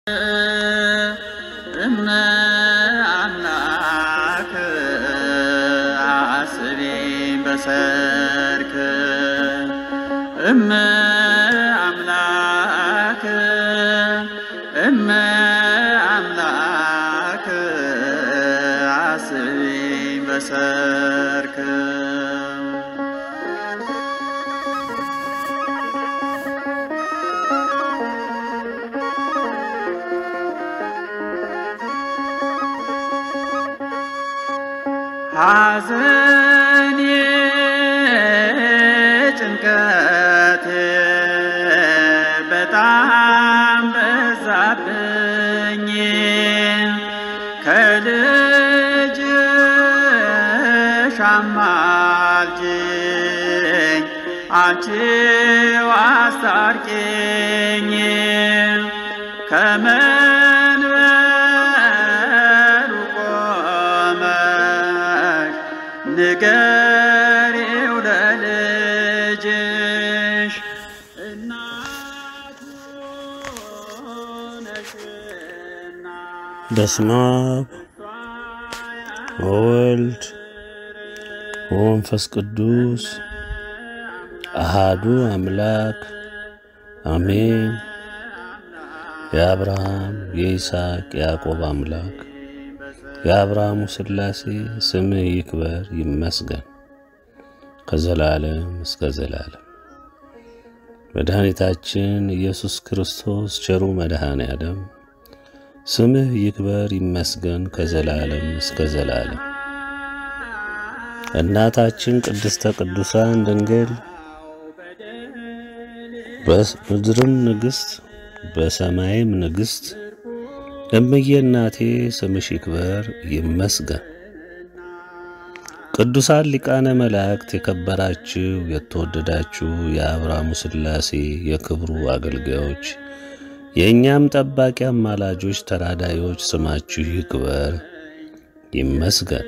እመ አምላክ አስቢ በሰርክ እመ አምላክ እመ አምላክ አስቢ በሰርክ ሐዘኔ ጭንቀቴ በጣም በዛብኝ ከልጅሽ አማልጅኝ አንቺው አስታርቂኝ ከመንበሩ ቆመሽ ንገሪው ለልጅሽ እናቱ ነሽና በስመ አብ ወወልድ ወመንፈስ ቅዱስ አሃዱ አምላክ አሜን። የአብርሃም የይስሐቅ የያዕቆብ አምላክ የአብርሃሙ ሥላሴ ስምህ ይክበር ይመስገን ከዘላለም እስከ ዘላለም። መድኃኒታችን ኢየሱስ ክርስቶስ ቸሩ መድኃኔ ዓለም ስምህ ይክበር ይመስገን ከዘላለም እስከ ዘላለም። እናታችን ቅድስተ ቅዱሳን ድንግል በምድርም ንግሥት በሰማይም ንግሥት እምዬ እናቴ ስምሽ ይክበር ይመስገን። ቅዱሳን ሊቃነ መላእክት የከበራችሁ የተወደዳችሁ የአብርሃሙ ሥላሴ የክብሩ አገልጋዮች የእኛም ጠባቂ አማላጆች ተራዳዮች ስማችሁ ይክበር ይመስገን።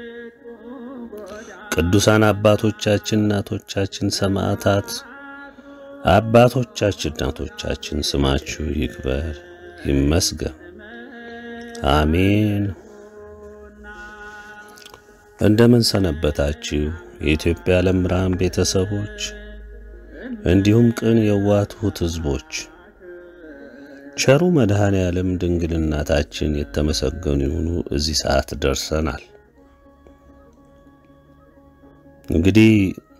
ቅዱሳን አባቶቻችን እናቶቻችን ሰማዕታት አባቶቻችን እናቶቻችን ስማችሁ ይክበር ይመስገን። አሜን። እንደምን ሰነበታችሁ የኢትዮጵያ ዓለም ብርሃን ቤተሰቦች፣ እንዲሁም ቅን የዋትሁት ሕዝቦች። ቸሩ መድኃኔ ዓለም ድንግል እናታችን የተመሰገኑ ይሁኑ። እዚህ ሰዓት ደርሰናል። እንግዲህ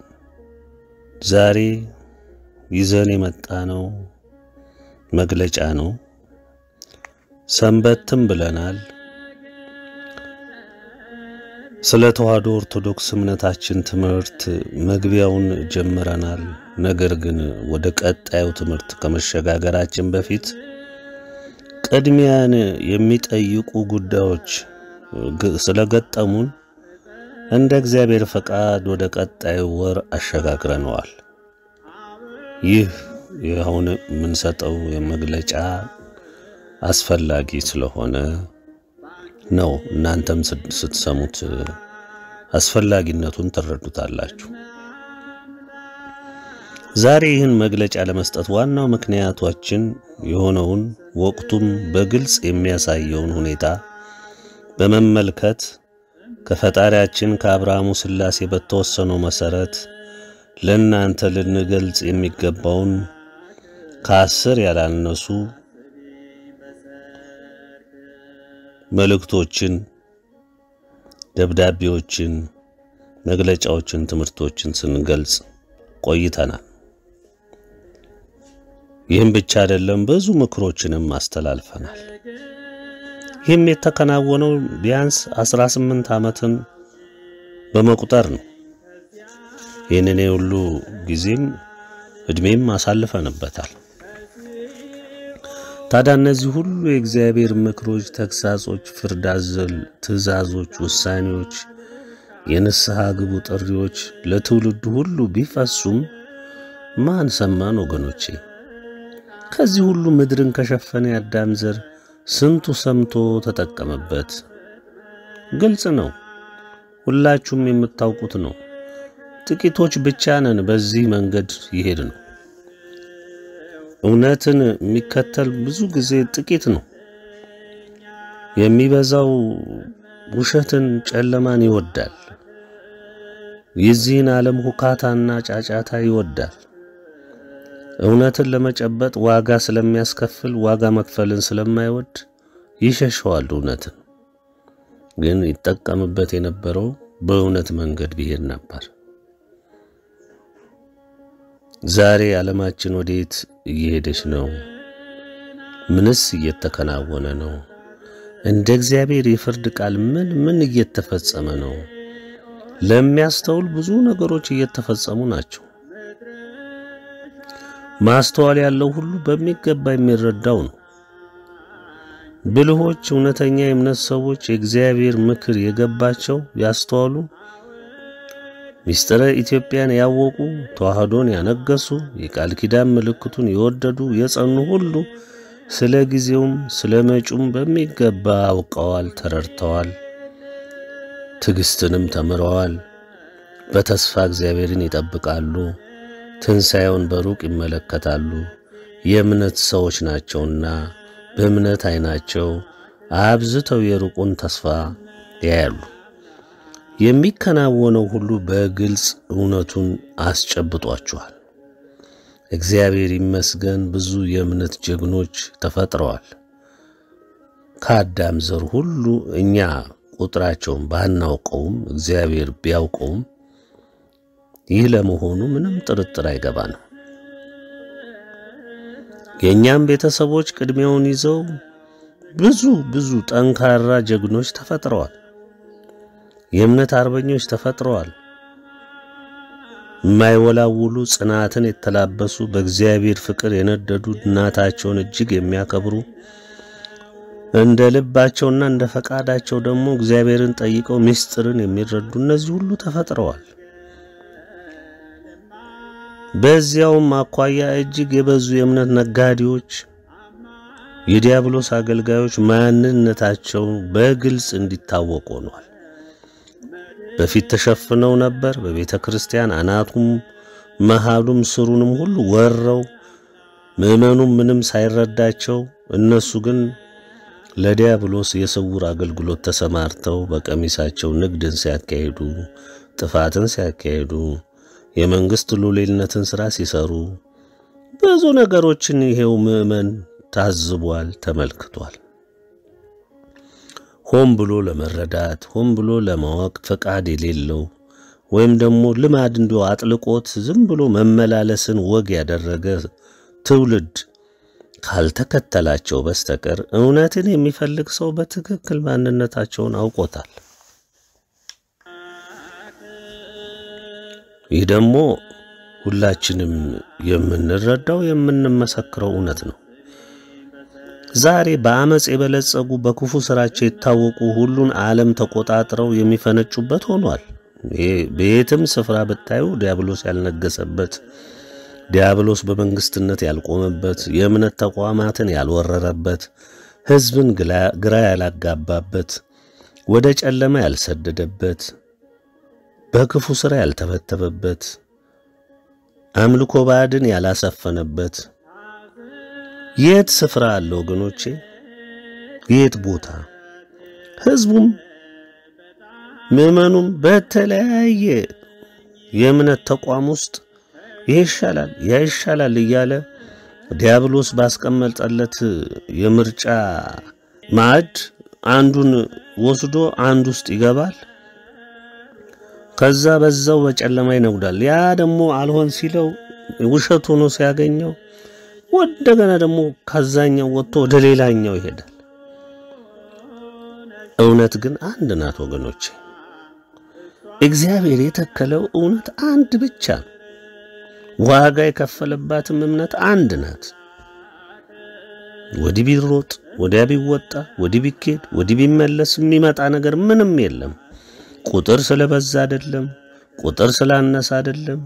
ዛሬ ይዘን የመጣ ነው መግለጫ ነው። ሰንበትም ብለናል። ስለ ተዋሕዶ ኦርቶዶክስ እምነታችን ትምህርት መግቢያውን ጀምረናል። ነገር ግን ወደ ቀጣዩ ትምህርት ከመሸጋገራችን በፊት ቅድሚያን የሚጠይቁ ጉዳዮች ስለገጠሙን እንደ እግዚአብሔር ፈቃድ ወደ ቀጣዩ ወር አሸጋግረነዋል። ይህ አሁን የምንሰጠው የመግለጫ አስፈላጊ ስለሆነ ነው። እናንተም ስትሰሙት አስፈላጊነቱን ትረዱታላችሁ። ዛሬ ይህን መግለጫ ለመስጠት ዋናው ምክንያቷችን የሆነውን ወቅቱም በግልጽ የሚያሳየውን ሁኔታ በመመልከት ከፈጣሪያችን ከአብርሃሙ ሥላሴ በተወሰነው መሠረት ለእናንተ ልንገልጽ የሚገባውን ከአስር ያላነሱ መልእክቶችን፣ ደብዳቤዎችን፣ መግለጫዎችን፣ ትምህርቶችን ስንገልጽ ቆይተናል። ይህም ብቻ አይደለም፣ ብዙ ምክሮችንም አስተላልፈናል። ይህም የተከናወነው ቢያንስ 18 ዓመትን በመቁጠር ነው። ይህንን ሁሉ ጊዜም ዕድሜም አሳልፈንበታል። ታዲያ እነዚህ ሁሉ የእግዚአብሔር ምክሮች፣ ተግሳጾች፣ ፍርድ አዘል ትእዛዞች፣ ውሳኔዎች፣ የንስሐ ግቡ ጥሪዎች ለትውልዱ ሁሉ ቢፈሱም ማን ሰማን ወገኖቼ? ከዚህ ሁሉ ምድርን ከሸፈነ የአዳም ዘር ስንቱ ሰምቶ ተጠቀመበት? ግልጽ ነው። ሁላችሁም የምታውቁት ነው። ጥቂቶች ብቻ ነን በዚህ መንገድ ይሄድ ነው። እውነትን የሚከተል ብዙ ጊዜ ጥቂት ነው። የሚበዛው ውሸትን፣ ጨለማን ይወዳል። የዚህን ዓለም ሁካታና ጫጫታ ይወዳል። እውነትን ለመጨበጥ ዋጋ ስለሚያስከፍል ዋጋ መክፈልን ስለማይወድ ይሸሸዋል። እውነትን ግን ይጠቀምበት የነበረው በእውነት መንገድ ቢሄድ ነበር። ዛሬ ዓለማችን ወዴት እየሄደች ነው? ምንስ እየተከናወነ ነው? እንደ እግዚአብሔር የፍርድ ቃል ምን ምን እየተፈጸመ ነው? ለሚያስተውል ብዙ ነገሮች እየተፈጸሙ ናቸው። ማስተዋል ያለው ሁሉ በሚገባ የሚረዳው ነው። ብልሆች፣ እውነተኛ የእምነት ሰዎች የእግዚአብሔር ምክር የገባቸው ያስተዋሉ፣ ምስጢረ ኢትዮጵያን ያወቁ፣ ተዋህዶን ያነገሱ፣ የቃል ኪዳን ምልክቱን የወደዱ የጸኑ ሁሉ ስለ ጊዜውም ስለ መጪውም በሚገባ አውቀዋል፣ ተረድተዋል፣ ትዕግስትንም ተምረዋል። በተስፋ እግዚአብሔርን ይጠብቃሉ፣ ትንሣኤውን በሩቅ ይመለከታሉ። የእምነት ሰዎች ናቸውና በእምነት ዓይናቸው አብዝተው የሩቁን ተስፋ ያያሉ። የሚከናወነው ሁሉ በግልጽ እውነቱን አስጨብጧቸዋል። እግዚአብሔር ይመስገን ብዙ የእምነት ጀግኖች ተፈጥረዋል። ከአዳም ዘር ሁሉ እኛ ቁጥራቸውን ባናውቀውም እግዚአብሔር ቢያውቀውም ይህ ለመሆኑ ምንም ጥርጥር አይገባንም። የእኛም ቤተሰቦች ቅድሚያውን ይዘው ብዙ ብዙ ጠንካራ ጀግኖች ተፈጥረዋል። የእምነት አርበኞች ተፈጥረዋል። የማይወላውሉ ጽናትን የተላበሱ በእግዚአብሔር ፍቅር የነደዱ እናታቸውን እጅግ የሚያከብሩ እንደ ልባቸውና እንደ ፈቃዳቸው ደግሞ እግዚአብሔርን ጠይቀው ምስጢርን የሚረዱ እነዚህ ሁሉ ተፈጥረዋል። በዚያውም አኳያ እጅግ የበዙ የእምነት ነጋዴዎች፣ የዲያብሎስ አገልጋዮች ማንነታቸው በግልጽ እንዲታወቅ ሆኗል። በፊት ተሸፍነው ነበር። በቤተ ክርስቲያን አናቱም መሃሉም ስሩንም ሁሉ ወረው ምዕመኑም ምንም ሳይረዳቸው እነሱ ግን ለዲያብሎስ የስውር አገልግሎት ተሰማርተው በቀሚሳቸው ንግድን ሲያካሂዱ፣ ጥፋትን ሲያካሂዱ፣ የመንግስት ሉሌልነትን ሥራ ሲሰሩ ብዙ ነገሮችን ይሄው ምዕመን ታዝቧል፣ ተመልክቷል። ሆን ብሎ ለመረዳት ሆን ብሎ ለማወቅ ፈቃድ የሌለው ወይም ደግሞ ልማድ እንዲሁ አጥልቆት ዝም ብሎ መመላለስን ወግ ያደረገ ትውልድ ካልተከተላቸው በስተቀር እውነትን የሚፈልግ ሰው በትክክል ማንነታቸውን አውቆታል። ይህ ደግሞ ሁላችንም የምንረዳው የምንመሰክረው እውነት ነው። ዛሬ በአመፅ የበለጸጉ በክፉ ስራቸው የታወቁ ሁሉን ዓለም ተቆጣጥረው የሚፈነጩበት ሆኗል። በየትም ስፍራ ብታዩ ዲያብሎስ ያልነገሰበት፣ ዲያብሎስ በመንግስትነት ያልቆመበት፣ የእምነት ተቋማትን ያልወረረበት፣ ሕዝብን ግራ ያላጋባበት፣ ወደ ጨለማ ያልሰደደበት፣ በክፉ ሥራ ያልተበተበበት፣ አምልኮ ባዕድን ያላሰፈነበት የት ስፍራ አለ ወገኖቼ? የት ቦታ? ሕዝቡም ምዕመኑም በተለያየ የእምነት ተቋም ውስጥ ይህ ይሻላል ያ ይሻላል እያለ ዲያብሎስ ባስቀመጠለት የምርጫ ማዕድ አንዱን ወስዶ አንድ ውስጥ ይገባል። ከዛ በዛው በጨለማ ይነጉዳል። ያ ደግሞ አልሆን ሲለው ውሸት ሆኖ ሲያገኘው እንደገና ደግሞ ከዛኛው ወጥቶ ወደ ሌላኛው ይሄዳል። እውነት ግን አንድ ናት ወገኖቼ። እግዚአብሔር የተከለው እውነት አንድ ብቻ ነው። ዋጋ የከፈለባትም እምነት አንድ ናት። ወዲህ ቢሮጥ ወዲያ ቢወጣ ወዲህ ቢኬድ ወዲህ ቢመለስ የሚመጣ ነገር ምንም የለም። ቁጥር ስለበዛ አይደለም፣ ቁጥር ስላነሰ አይደለም፣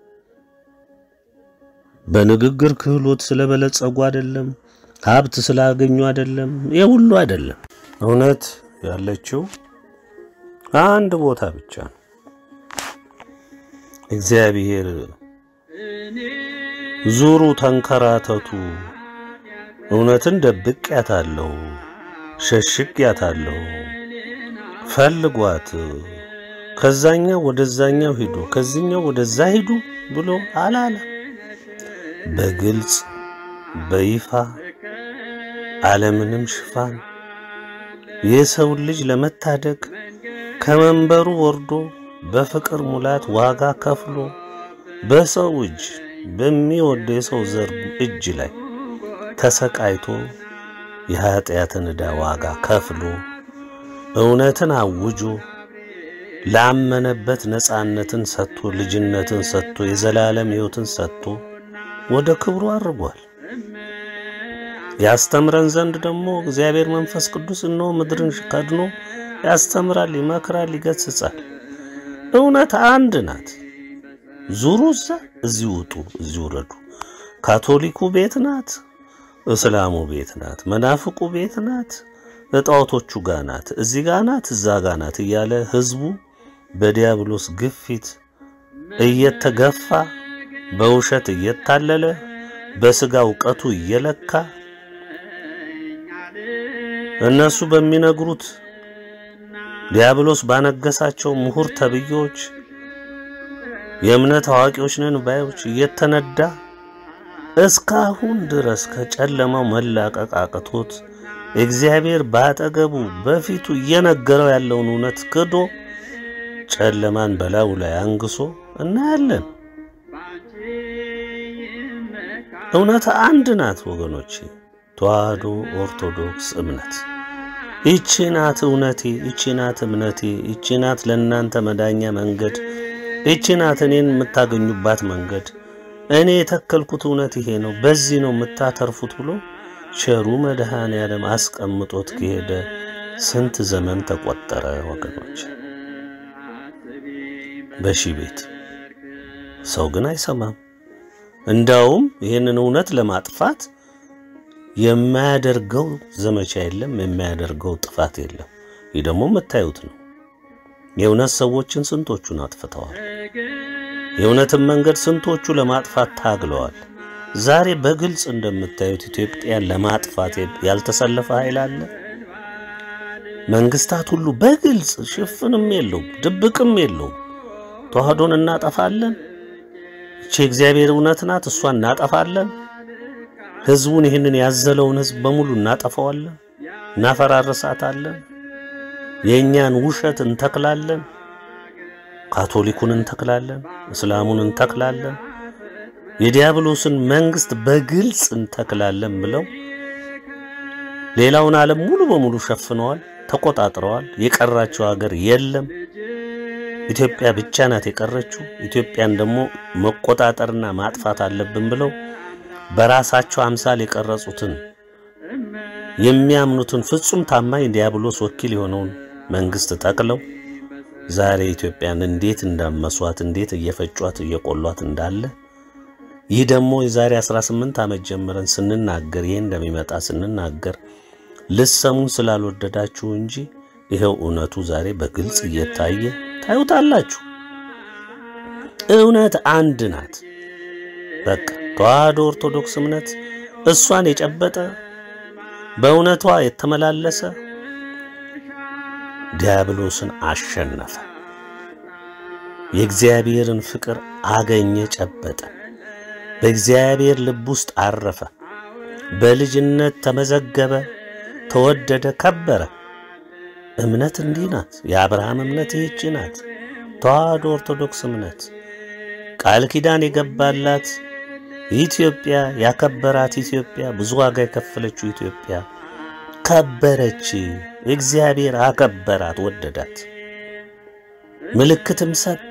በንግግር ክህሎት ስለበለጸጉ አይደለም፣ ሀብት ስላገኙ አይደለም። ይህ ሁሉ አይደለም። እውነት ያለችው አንድ ቦታ ብቻ ነው። እግዚአብሔር ዙሩ ተንከራተቱ፣ እውነትን ደብቄያታለሁ፣ ሸሽጌያታለሁ፣ ፈልጓት፣ ከዛኛው ወደዛኛው ሂዱ፣ ከዚህኛው ወደዛ ሂዱ ብሎ አላለ። በግልጽ በይፋ ዓለምንም ሽፋን የሰውን ልጅ ለመታደግ ከመንበሩ ወርዶ በፍቅር ሙላት ዋጋ ከፍሎ በሰው እጅ በሚወደው የሰው ዘር እጅ ላይ ተሰቃይቶ የኃጢአትን ዕዳ ዋጋ ከፍሎ እውነትን አውጆ ላመነበት ነፃነትን ሰጥቶ ልጅነትን ሰጥቶ የዘላለም ሕይወትን ሰጥቶ ወደ ክብሩ አድርጓል። ያስተምረን ዘንድ ደግሞ እግዚአብሔር መንፈስ ቅዱስ እነሆ ምድርን ከድኖ ያስተምራል፣ ይመክራል፣ ይገስጻል። እውነት አንድ ናት። ዙሩ፣ እዛ እዚህ ውጡ፣ እዚህ ውረዱ። ካቶሊኩ ቤት ናት፣ እስላሙ ቤት ናት፣ መናፍቁ ቤት ናት፣ እጣዖቶቹ ጋ ናት፣ እዚህ ጋ ናት፣ እዛ ጋ ናት እያለ ህዝቡ በዲያብሎስ ግፊት እየተገፋ በውሸት እየታለለ በስጋ እውቀቱ እየለካ እነሱ በሚነግሩት ዲያብሎስ ባነገሳቸው ምሁር ተብዬዎች የእምነት አዋቂዎች ነን ባዮች እየተነዳ እስካሁን ድረስ ከጨለማው መላቀቅ አቅቶት እግዚአብሔር ባጠገቡ በፊቱ እየነገረው ያለውን እውነት ክዶ ጨለማን በላዩ ላይ አንግሶ እናያለን። እውነት አንድ ናት ወገኖቼ፣ ተዋህዶ ኦርቶዶክስ እምነት ይቺ ናት እውነቴ፣ ይቺ ናት እምነቴ፣ ይቺ ናት ለእናንተ መዳኛ መንገድ፣ ይቺ ናት እኔን የምታገኙባት መንገድ፣ እኔ የተከልኩት እውነት ይሄ ነው፣ በዚህ ነው የምታተርፉት ብሎ ቸሩ መድኃኔ ዓለም አስቀምጦት ከሄደ ስንት ዘመን ተቆጠረ ወገኖች። በሺ ቤት ሰው ግን አይሰማም። እንዳውም ይህንን እውነት ለማጥፋት የማያደርገው ዘመቻ የለም፣ የማያደርገው ጥፋት የለም። ይህ ደግሞ የምታዩት ነው። የእውነት ሰዎችን ስንቶቹን አጥፍተዋል። የእውነትን መንገድ ስንቶቹ ለማጥፋት ታግለዋል። ዛሬ በግልጽ እንደምታዩት ኢትዮጵያን ለማጥፋት ያልተሰለፈ ኃይል አለ። መንግስታት ሁሉ በግልጽ ሽፍንም የለውም ድብቅም የለውም። ተዋህዶን እናጠፋለን፣ ይቺ እግዚአብሔር እውነት ናት፣ እሷን እናጠፋለን። ህዝቡን ይህንን ያዘለውን ህዝብ በሙሉ እናጠፋዋለን፣ እናፈራርሳታለን። የእኛን ውሸት እንተክላለን፣ ካቶሊኩን እንተክላለን፣ እስላሙን እንተክላለን፣ የዲያብሎስን መንግስት በግልጽ እንተክላለን ብለው ሌላውን ዓለም ሙሉ በሙሉ ሸፍነዋል፣ ተቆጣጥረዋል። የቀራቸው ሀገር የለም። ኢትዮጵያ ብቻ ናት የቀረችው። ኢትዮጵያን ደግሞ መቆጣጠርና ማጥፋት አለብን ብለው በራሳቸው አምሳል የቀረጹትን የሚያምኑትን ፍጹም ታማኝ ዲያብሎስ ወኪል የሆነውን መንግስት ጠቅለው ዛሬ ኢትዮጵያን እንዴት እንዳመሷት እንዴት እየፈጯት እየቆሏት እንዳለ ይህ ደግሞ የዛሬ 18 ዓመት ጀምረን ስንናገር ይሄ እንደሚመጣ ስንናገር ልሰሙን ስላልወደዳችሁ እንጂ ይኸው እውነቱ ዛሬ በግልጽ እየታየ ታዩታላችሁ። እውነት አንድ ናት። በቃ ተዋህዶ ኦርቶዶክስ እምነት እሷን የጨበጠ በእውነቷ የተመላለሰ ዲያብሎስን አሸነፈ። የእግዚአብሔርን ፍቅር አገኘ፣ ጨበጠ። በእግዚአብሔር ልብ ውስጥ አረፈ። በልጅነት ተመዘገበ፣ ተወደደ፣ ከበረ። እምነት እንዲህ ናት። የአብርሃም እምነት ይህች ናት። ተዋህዶ ኦርቶዶክስ እምነት ቃል ኪዳን የገባላት ኢትዮጵያ፣ ያከበራት ኢትዮጵያ፣ ብዙ ዋጋ የከፈለችው ኢትዮጵያ ከበረች። እግዚአብሔር አከበራት፣ ወደዳት፣ ምልክትም ሰጠ።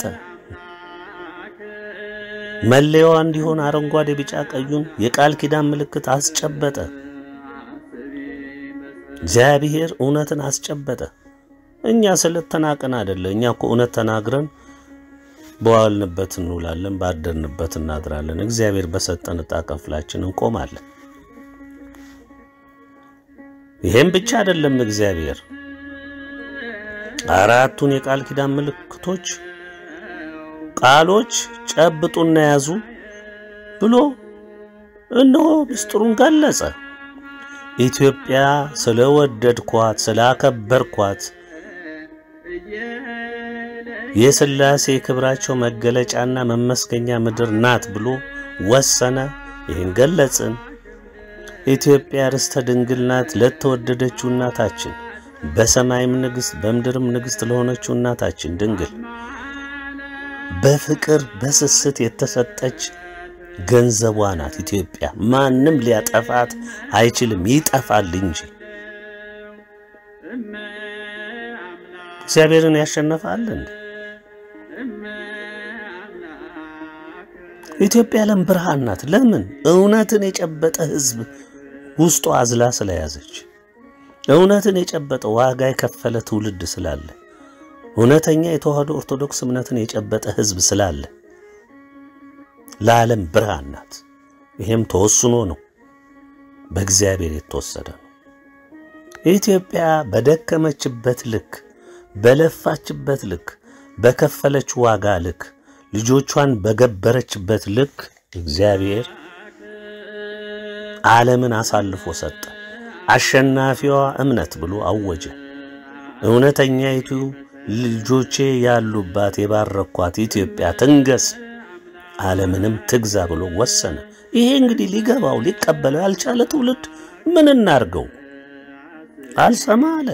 መለያዋ እንዲሆን አረንጓዴ፣ ቢጫ ቀዩን የቃል ኪዳን ምልክት አስጨበጠ። እግዚአብሔር እውነትን አስጨበጠ። እኛ ስለተናቀን አይደለ። እኛ እኮ እውነት ተናግረን በዋልንበት እንውላለን፣ ባደርንበት እናድራለን። እግዚአብሔር በሰጠን ዕጣ ክፍላችን እንቆማለን። ይሄም ብቻ አይደለም። እግዚአብሔር አራቱን የቃል ኪዳን ምልክቶች ቃሎች ጨብጡና ያዙ ብሎ እነሆ ምስጢሩን ገለጸ። ኢትዮጵያ ስለወደድኳት ስላከበርኳት የሥላሴ ክብራቸው መገለጫና መመስገኛ ምድር ናት ብሎ ወሰነ። ይህን ገለጽን። ኢትዮጵያ ርስተ ድንግል ናት ለተወደደችው እናታችን በሰማይም ንግሥት በምድርም ንግሥት ለሆነችው እናታችን ድንግል በፍቅር በስስት የተሰጠች ገንዘቧ ናት። ኢትዮጵያ ማንም ሊያጠፋት አይችልም፣ ይጠፋል እንጂ እግዚአብሔርን ያሸነፋል እንዴ? ኢትዮጵያ ለም ብርሃን ናት። ለምን? እውነትን የጨበጠ ሕዝብ ውስጡ አዝላ ስለያዘች፣ እውነትን የጨበጠ ዋጋ የከፈለ ትውልድ ስላለ፣ እውነተኛ የተዋህዶ ኦርቶዶክስ እምነትን የጨበጠ ሕዝብ ስላለ ለዓለም ብርሃን ናት። ይሄም ተወስኖ ነው፣ በእግዚአብሔር የተወሰደ ነው። ኢትዮጵያ በደከመችበት ልክ፣ በለፋችበት ልክ፣ በከፈለች ዋጋ ልክ ልጆቿን በገበረችበት ልክ እግዚአብሔር ዓለምን አሳልፎ ሰጠ። አሸናፊዋ እምነት ብሎ አወጀ። እውነተኛይቱ ልጆቼ ያሉባት የባረኳት ኢትዮጵያ ትንገስ፣ ዓለምንም ትግዛ ብሎ ወሰነ። ይሄ እንግዲህ ሊገባው ሊቀበለው ያልቻለ ትውልድ ምን እናርገው? አልሰማ አለ።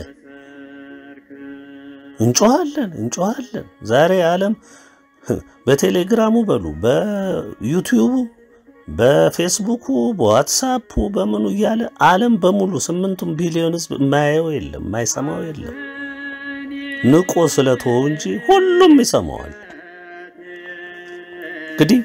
እንጮኻለን እንጮኻለን። ዛሬ ዓለም በቴሌግራሙ በሉ በዩቲዩቡ በፌስቡኩ በዋትሳፑ በምኑ እያለ ዓለም በሙሉ ስምንቱም ቢሊዮን ሕዝብ የማያየው የለም የማይሰማው የለም። ንቆ ስለተወው እንጂ ሁሉም ይሰማዋል። እንግዲህ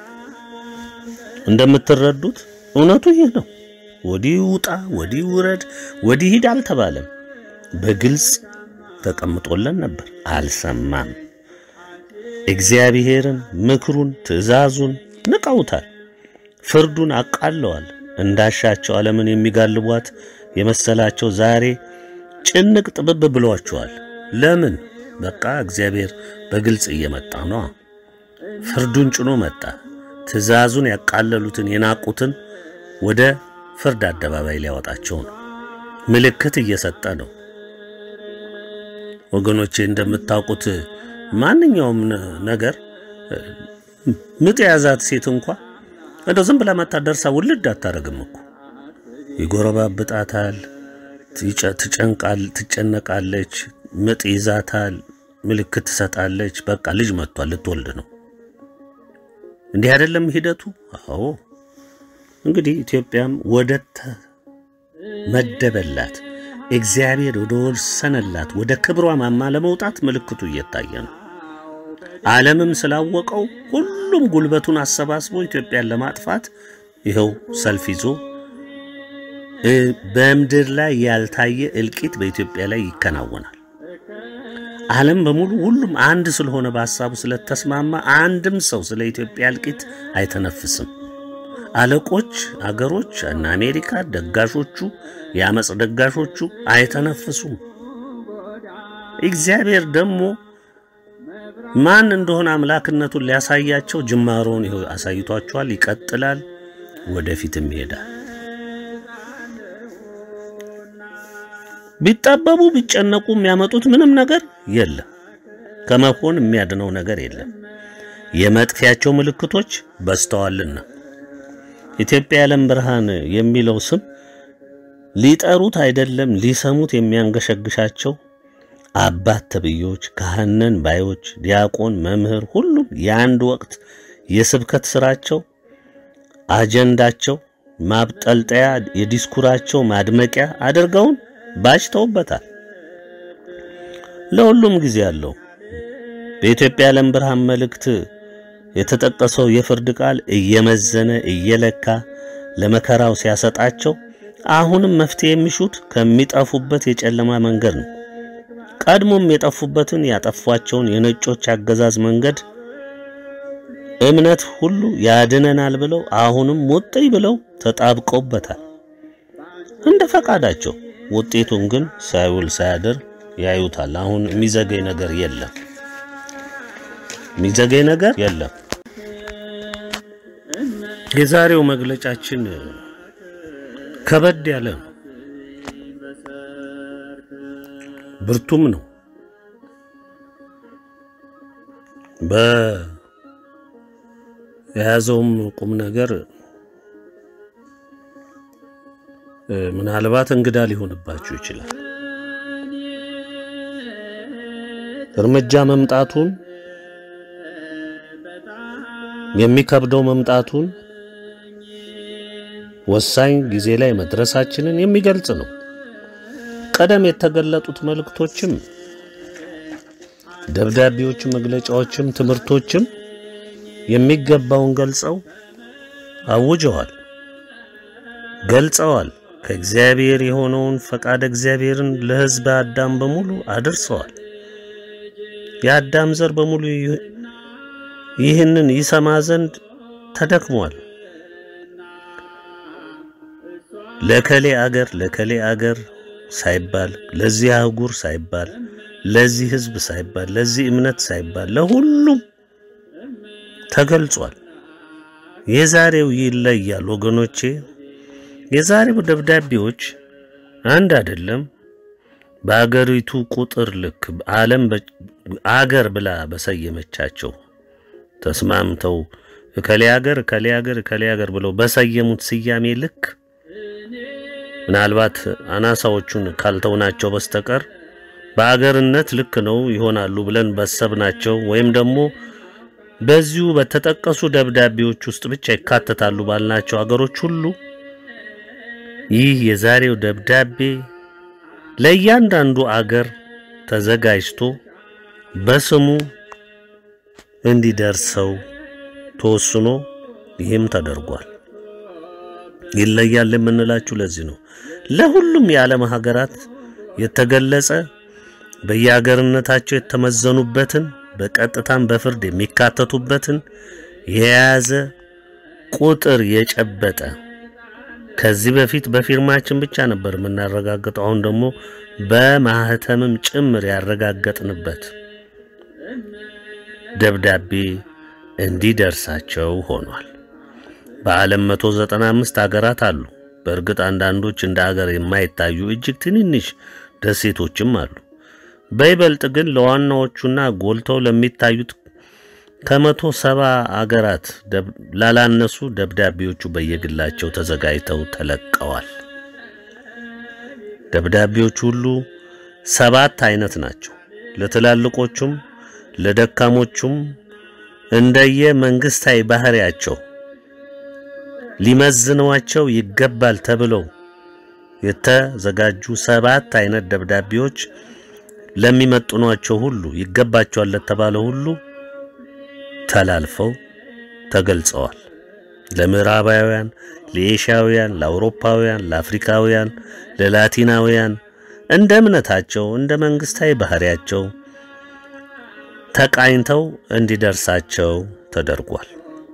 እንደምትረዱት እውነቱ ይህ ነው። ወዲህ ውጣ፣ ወዲህ ውረድ፣ ወዲህ ሂድ አልተባለም። በግልጽ ተቀምጦለን ነበር፣ አልሰማም። እግዚአብሔርን ምክሩን፣ ትእዛዙን ንቀውታል። ፍርዱን አቃለዋል። እንዳሻቸው ዓለምን የሚጋልቧት የመሰላቸው ዛሬ ጭንቅ ጥብብ ብሏቸዋል። ለምን? በቃ እግዚአብሔር በግልጽ እየመጣ ነው። ፍርዱን ጭኖ መጣ። ትእዛዙን ያቃለሉትን የናቁትን ወደ ፍርድ አደባባይ ሊያወጣቸው ነው። ምልክት እየሰጠ ነው። ወገኖቼ እንደምታውቁት ማንኛውም ነገር ምጥ የያዛት ሴት እንኳ እንደው ዝም ብላ መታ ደርሳ ውልድ አታረግም እኮ ይጎረባብጣታል፣ ትጨንቃል፣ ትጨነቃለች፣ ምጥ ይዛታል፣ ምልክት ትሰጣለች። በቃ ልጅ መጥቷል፣ ልትወልድ ነው። እንዲህ አይደለም ሂደቱ? አዎ። እንግዲህ ኢትዮጵያም ወደ ተመደበላት እግዚአብሔር ወደ ወሰነላት ወደ ክብሯ ማማ ለመውጣት ምልክቱ እየታየ ነው። ዓለምም ስላወቀው ሁሉም ጉልበቱን አሰባስቦ ኢትዮጵያን ለማጥፋት ይኸው ሰልፍ ይዞ በምድር ላይ ያልታየ እልቂት በኢትዮጵያ ላይ ይከናወናል። ዓለም በሙሉ ሁሉም አንድ ስለሆነ በሐሳቡ ስለተስማማ አንድም ሰው ስለ ኢትዮጵያ እልቂት አይተነፍስም። አለቆች፣ አገሮች እና አሜሪካ ደጋሾቹ፣ የአመፅ ደጋሾቹ አይተነፍሱም። እግዚአብሔር ደግሞ ማን እንደሆነ አምላክነቱን ሊያሳያቸው ጅማሮውን ይኸው አሳይቷቸዋል። ይቀጥላል፣ ወደፊትም ይሄዳል። ቢጣበቡ ቢጨነቁ የሚያመጡት ምንም ነገር የለም። ከመሆን የሚያድነው ነገር የለም። የመጥፊያቸው ምልክቶች በዝተዋልና ኢትዮጵያ የዓለም ብርሃን የሚለው ስም ሊጠሩት አይደለም ሊሰሙት የሚያንገሸግሻቸው አባት ተብዮች፣ ካህነን ባዮች፣ ዲያቆን፣ መምህር ሁሉም የአንድ ወቅት የስብከት ስራቸው አጀንዳቸው ማብጠልጠያ የዲስኩራቸው ማድመቂያ አድርገውን ባጭተውበታል። ለሁሉም ጊዜ አለው። በኢትዮጵያ የዓለም ብርሃን መልእክት የተጠቀሰው የፍርድ ቃል እየመዘነ እየለካ ለመከራው ሲያሰጣቸው አሁንም መፍትሄ የሚሹት ከሚጠፉበት የጨለማ መንገድ ነው። ቀድሞም የጠፉበትን ያጠፏቸውን የነጮች አገዛዝ መንገድ እምነት ሁሉ ያድነናል ብለው አሁንም ሙጥኝ ብለው ተጣብቀውበታል እንደ ፈቃዳቸው። ውጤቱን ግን ሳይውል ሳያድር ያዩታል። አሁን የሚዘገይ ነገር የለም፣ የሚዘገይ ነገር የለም። የዛሬው መግለጫችን ከበድ ያለ ነው፣ ብርቱም ነው። በየያዘውም ቁም ነገር ምናልባት እንግዳ ሊሆንባችሁ ይችላል። እርምጃ መምጣቱን የሚከብደው መምጣቱን ወሳኝ ጊዜ ላይ መድረሳችንን የሚገልጽ ነው። ቀደም የተገለጡት መልእክቶችም ደብዳቤዎችም፣ መግለጫዎችም፣ ትምህርቶችም የሚገባውን ገልጸው አውጀዋል፣ ገልጸዋል። ከእግዚአብሔር የሆነውን ፈቃድ እግዚአብሔርን ለሕዝበ አዳም በሙሉ አድርሰዋል። የአዳም ዘር በሙሉ ይህንን ይሰማ ዘንድ ተደክሟል። ለከሌ አገር ለከሌ አገር ሳይባል ለዚህ አህጉር ሳይባል ለዚህ ሕዝብ ሳይባል ለዚህ እምነት ሳይባል ለሁሉም ተገልጿል። የዛሬው ይለያል ወገኖቼ። የዛሬው ደብዳቤዎች አንድ አይደለም። በአገሪቱ ቁጥር ልክ ዓለም አገር ብላ በሰየመቻቸው ተስማምተው እከሌ አገር እከሌ አገር እከሌ አገር ብለው በሰየሙት ስያሜ ልክ ምናልባት አናሳዎቹን ካልተውናቸው በስተቀር በአገርነት ልክ ነው ይሆናሉ ብለን በሰብናቸው ወይም ደግሞ በዚሁ በተጠቀሱ ደብዳቤዎች ውስጥ ብቻ ይካተታሉ ባልናቸው አገሮች ሁሉ ይህ የዛሬው ደብዳቤ ለእያንዳንዱ አገር ተዘጋጅቶ በስሙ እንዲደርሰው ተወስኖ ይህም ተደርጓል። ይለያል የምንላችሁ ለዚህ ነው። ለሁሉም የዓለም ሀገራት የተገለጸ በየሀገርነታቸው የተመዘኑበትን በቀጥታም በፍርድ የሚካተቱበትን የያዘ ቁጥር የጨበጠ ከዚህ በፊት በፊርማችን ብቻ ነበር የምናረጋግጠው። አሁን ደግሞ በማህተምም ጭምር ያረጋገጥንበት ደብዳቤ እንዲደርሳቸው ሆኗል። በዓለም 195 ሀገራት አሉ። በእርግጥ አንዳንዶች እንደ ሀገር የማይታዩ እጅግ ትንንሽ ደሴቶችም አሉ። በይበልጥ ግን ለዋናዎቹና ጎልተው ለሚታዩት ከመቶ ሰባ አገራት ላላነሱ ደብዳቤዎቹ በየግላቸው ተዘጋጅተው ተለቀዋል። ደብዳቤዎቹ ሁሉ ሰባት አይነት ናቸው። ለትላልቆቹም ለደካሞቹም እንደየ መንግስታዊ ባህሪያቸው ሊመዝኗቸው ይገባል ተብለው የተዘጋጁ ሰባት አይነት ደብዳቤዎች ለሚመጥኗቸው ሁሉ ይገባቸዋል ለተባለ ሁሉ ተላልፈው ተገልጸዋል። ለምዕራባውያን፣ ለኤሽያውያን፣ ለአውሮፓውያን፣ ለአፍሪካውያን፣ ለላቲናውያን እንደ እምነታቸው እንደ መንግስታዊ ባህሪያቸው ተቃኝተው እንዲደርሳቸው ተደርጓል።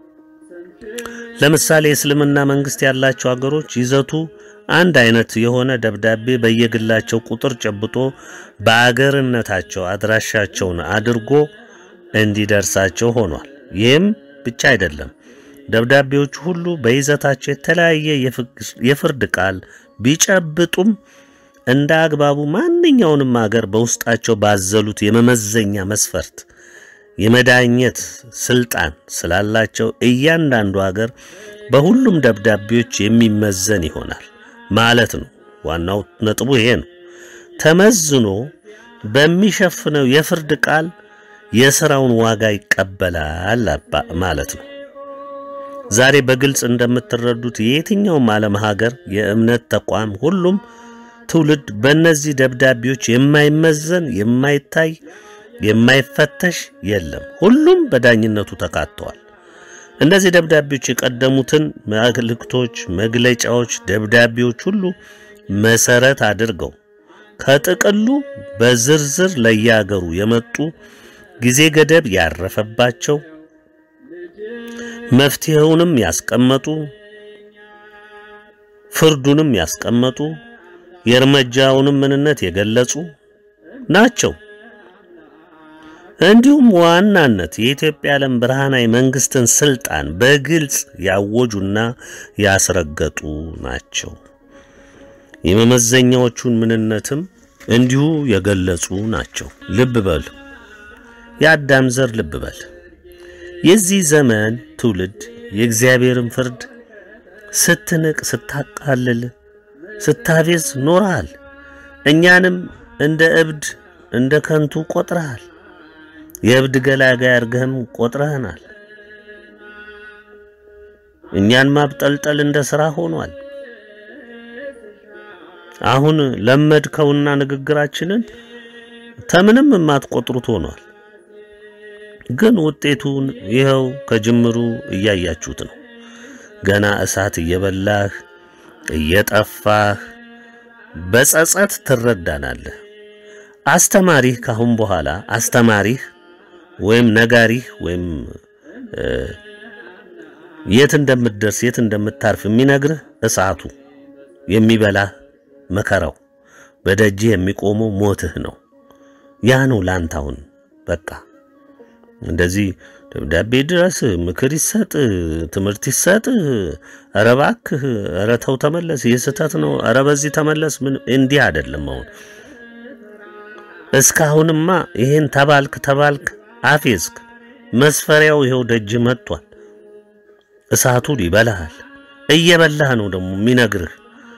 ለምሳሌ የእስልምና መንግስት ያላቸው አገሮች ይዘቱ አንድ አይነት የሆነ ደብዳቤ በየግላቸው ቁጥር ጨብጦ በአገርነታቸው አድራሻቸውን አድርጎ እንዲደርሳቸው ሆኗል። ይህም ብቻ አይደለም። ደብዳቤዎቹ ሁሉ በይዘታቸው የተለያየ የፍርድ ቃል ቢጨብጡም እንደ አግባቡ ማንኛውንም አገር በውስጣቸው ባዘሉት የመመዘኛ መስፈርት የመዳኘት ስልጣን ስላላቸው እያንዳንዱ አገር በሁሉም ደብዳቤዎች የሚመዘን ይሆናል ማለት ነው። ዋናው ነጥቡ ይሄ ነው። ተመዝኖ በሚሸፍነው የፍርድ ቃል የሥራውን ዋጋ ይቀበላል ማለት ነው። ዛሬ በግልጽ እንደምትረዱት የየትኛውም ዓለም ሀገር የእምነት ተቋም ሁሉም ትውልድ በእነዚህ ደብዳቤዎች የማይመዘን የማይታይ የማይፈተሽ የለም። ሁሉም በዳኝነቱ ተካተዋል። እነዚህ ደብዳቤዎች የቀደሙትን መልእክቶች፣ መግለጫዎች፣ ደብዳቤዎች ሁሉ መሰረት አድርገው ከጥቅሉ በዝርዝር ለየአገሩ የመጡ ጊዜ ገደብ ያረፈባቸው መፍትሄውንም ያስቀመጡ ፍርዱንም ያስቀመጡ የእርምጃውንም ምንነት የገለጹ ናቸው። እንዲሁም ዋናነት የኢትዮጵያ ዓለም ብርሃናዊ መንግስትን ስልጣን በግልጽ ያወጁና ያስረገጡ ናቸው። የመመዘኛዎቹን ምንነትም እንዲሁ የገለጹ ናቸው። ልብ በል የአዳም ዘር ልብ በል የዚህ ዘመን ትውልድ የእግዚአብሔርን ፍርድ ስትንቅ፣ ስታቃልል፣ ስታፌዝ ኖረሃል። እኛንም እንደ እብድ እንደ ከንቱ ቆጥረሃል። የእብድ ገላጋይ አድርገህም ቆጥረህናል። እኛን ማብጠልጠል እንደ ሥራ ሆኗል። አሁን ለመድከውና ንግግራችንን ተምንም የማትቆጥሩት ሆኗል። ግን ውጤቱን ይኸው ከጅምሩ እያያችሁት ነው። ገና እሳት እየበላህ እየጠፋህ በጸጸት ትረዳናለህ። አስተማሪህ ካሁን በኋላ አስተማሪህ ወይም ነጋሪህ ወይም የት እንደምትደርስ የት እንደምታርፍ የሚነግርህ እሳቱ የሚበላህ መከራው በደጅህ የሚቆመው ሞትህ ነው። ያ ነው ላንተ አሁን በቃ እንደዚህ ደብዳቤ ድረስ ምክር ይሰጥ፣ ትምህርት ይሰጥ፣ ኧረ እባክህ፣ ኧረ ተው ተመለስ፣ ይህ ስህተት ነው፣ ኧረ በዚህ ተመለስ። ምን እንዲህ አይደለም። አሁን እስካሁንማ ይሄን ተባልክ ተባልክ አፌዝክ። መስፈሪያው ይኸው ደጅ መጥቷል። እሳቱ ይበላሃል። እየበላህ ነው ደግሞ የሚነግርህ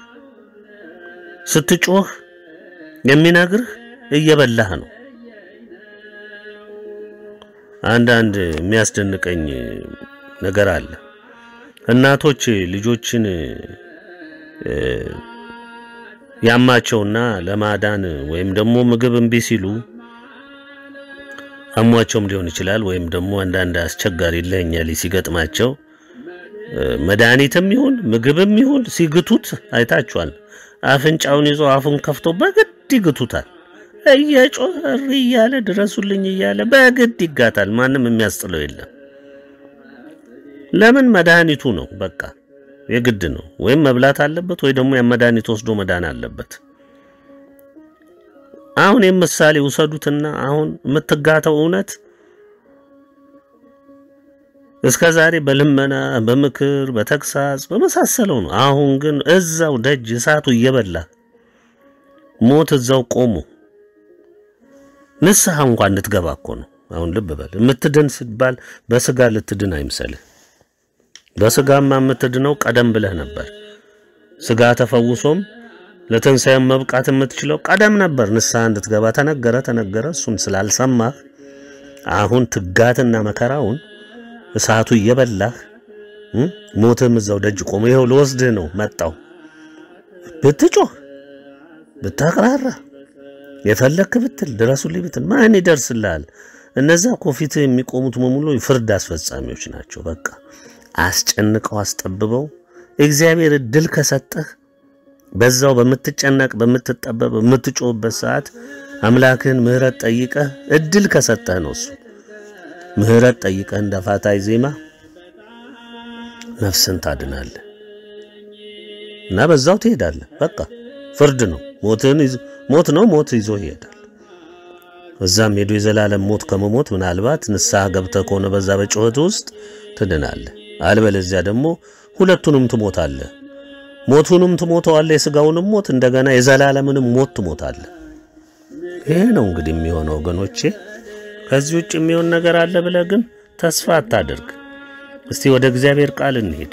ስትጮህ የሚነግርህ እየበላህ ነው። አንዳንድ የሚያስደንቀኝ ነገር አለ። እናቶች ልጆችን ያማቸውና ለማዳን ወይም ደግሞ ምግብ እምቢ ሲሉ አሟቸውም ሊሆን ይችላል። ወይም ደግሞ አንዳንድ አስቸጋሪ ለኛሊ ሲገጥማቸው መድኃኒትም ይሁን ምግብም ይሁን ሲግቱት አይታችኋል። አፍንጫውን ይዞ አፉን ከፍቶ በግድ ይግቱታል። እየጮኸ እሪ እያለ ድረሱልኝ እያለ በግድ ይጋታል። ማንም የሚያስጥለው የለም። ለምን? መድኃኒቱ ነው። በቃ የግድ ነው። ወይም መብላት አለበት ወይ ደግሞ ያን መድኃኒት ወስዶ መዳን አለበት። አሁን የምሳሌ ውሰዱትና አሁን የምትጋተው እውነት እስከ ዛሬ በልመና በምክር በተግሳጽ በመሳሰለው ነው። አሁን ግን እዛው ደጅ እሳቱ እየበላ ሞት እዛው ቆሞ ንስሐ እንኳን እንድትገባ እኮ ነው። አሁን ልብ በል የምትድን ሲባል በስጋ ልትድን አይምሰልህ። በስጋማ የምትድነው ቀደም ብለህ ነበር። ስጋ ተፈውሶም ለትንሣኤም መብቃት የምትችለው ቀደም ነበር። ንስሐ እንድትገባ ተነገረ ተነገረ። እሱን ስላልሰማህ አሁን ትጋትና መከራውን እሳቱ እየበላህ ሞትም እዛው ደጅ ቆሞ ይኸው ልወስድህ ነው መጣው። ብትጮህ ብታቅራራ የፈለክ ብትል ድረሱልኝ ብትል ማን ይደርስልሃል? እነዛ እኮ ፊትህ የሚቆሙት በሙሉ ፍርድ አስፈጻሚዎች ናቸው። በቃ አስጨንቀው አስጠብበው እግዚአብሔር እድል ከሰጠህ በዛው በምትጨነቅ በምትጠበብ በምትጮህበት ሰዓት አምላክህን ምሕረት ጠይቀህ እድል ከሰጠህ ነው እሱ ምሕረት ጠይቀህ እንደ ፋታይ ዜማ ነፍስን ታድናለህ እና በዛው ትሄዳለህ። በቃ ፍርድ ነው። ሞትን ሞት ነው። ሞት ይዞ ይሄዳል። እዛም ሄዶ የዘላለም ሞት ከመሞት ምናልባት ንስሐ ገብተህ ከሆነ በዛ በጩኸት ውስጥ ትድናለህ። አልበለዚያ ደግሞ ሁለቱንም ትሞታለህ። ሞቱንም ትሞተዋለህ፣ የሥጋውንም ሞት እንደገና የዘላለምንም ሞት ትሞታለህ። ይሄ ነው እንግዲህ የሚሆነው ወገኖቼ። ከዚህ ውጭ የሚሆን ነገር አለ ብለህ ግን ተስፋ አታድርግ። እስቲ ወደ እግዚአብሔር ቃል እንሄድ።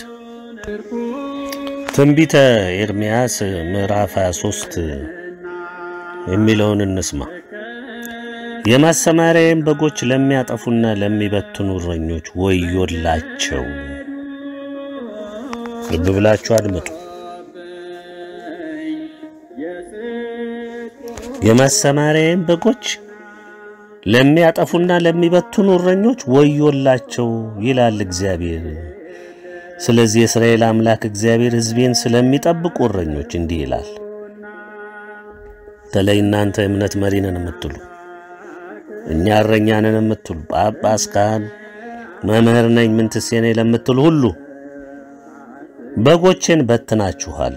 ትንቢተ ኤርምያስ ምዕራፍ 23 የሚለውን እንስማ። የማሰማሪያዬን በጎች ለሚያጠፉና ለሚበትኑ እረኞች ወዮላቸው። ልብ ብላችሁ አድምጡ። የማሰማሪያዬን በጎች ለሚያጠፉና ለሚበትኑ እረኞች ወዮላቸው ይላል እግዚአብሔር። ስለዚህ የእስራኤል አምላክ እግዚአብሔር ሕዝቤን ስለሚጠብቁ እረኞች እንዲህ ይላል። በተለይ እናንተ የእምነት መሪ ነን የምትሉ እኛ እረኛ ነን የምትሉ ጳጳስ፣ ካህን፣ መምህር ነኝ ምንትሴ ነኝ ለምትሉ ሁሉ በጎቼን በትናችኋል፣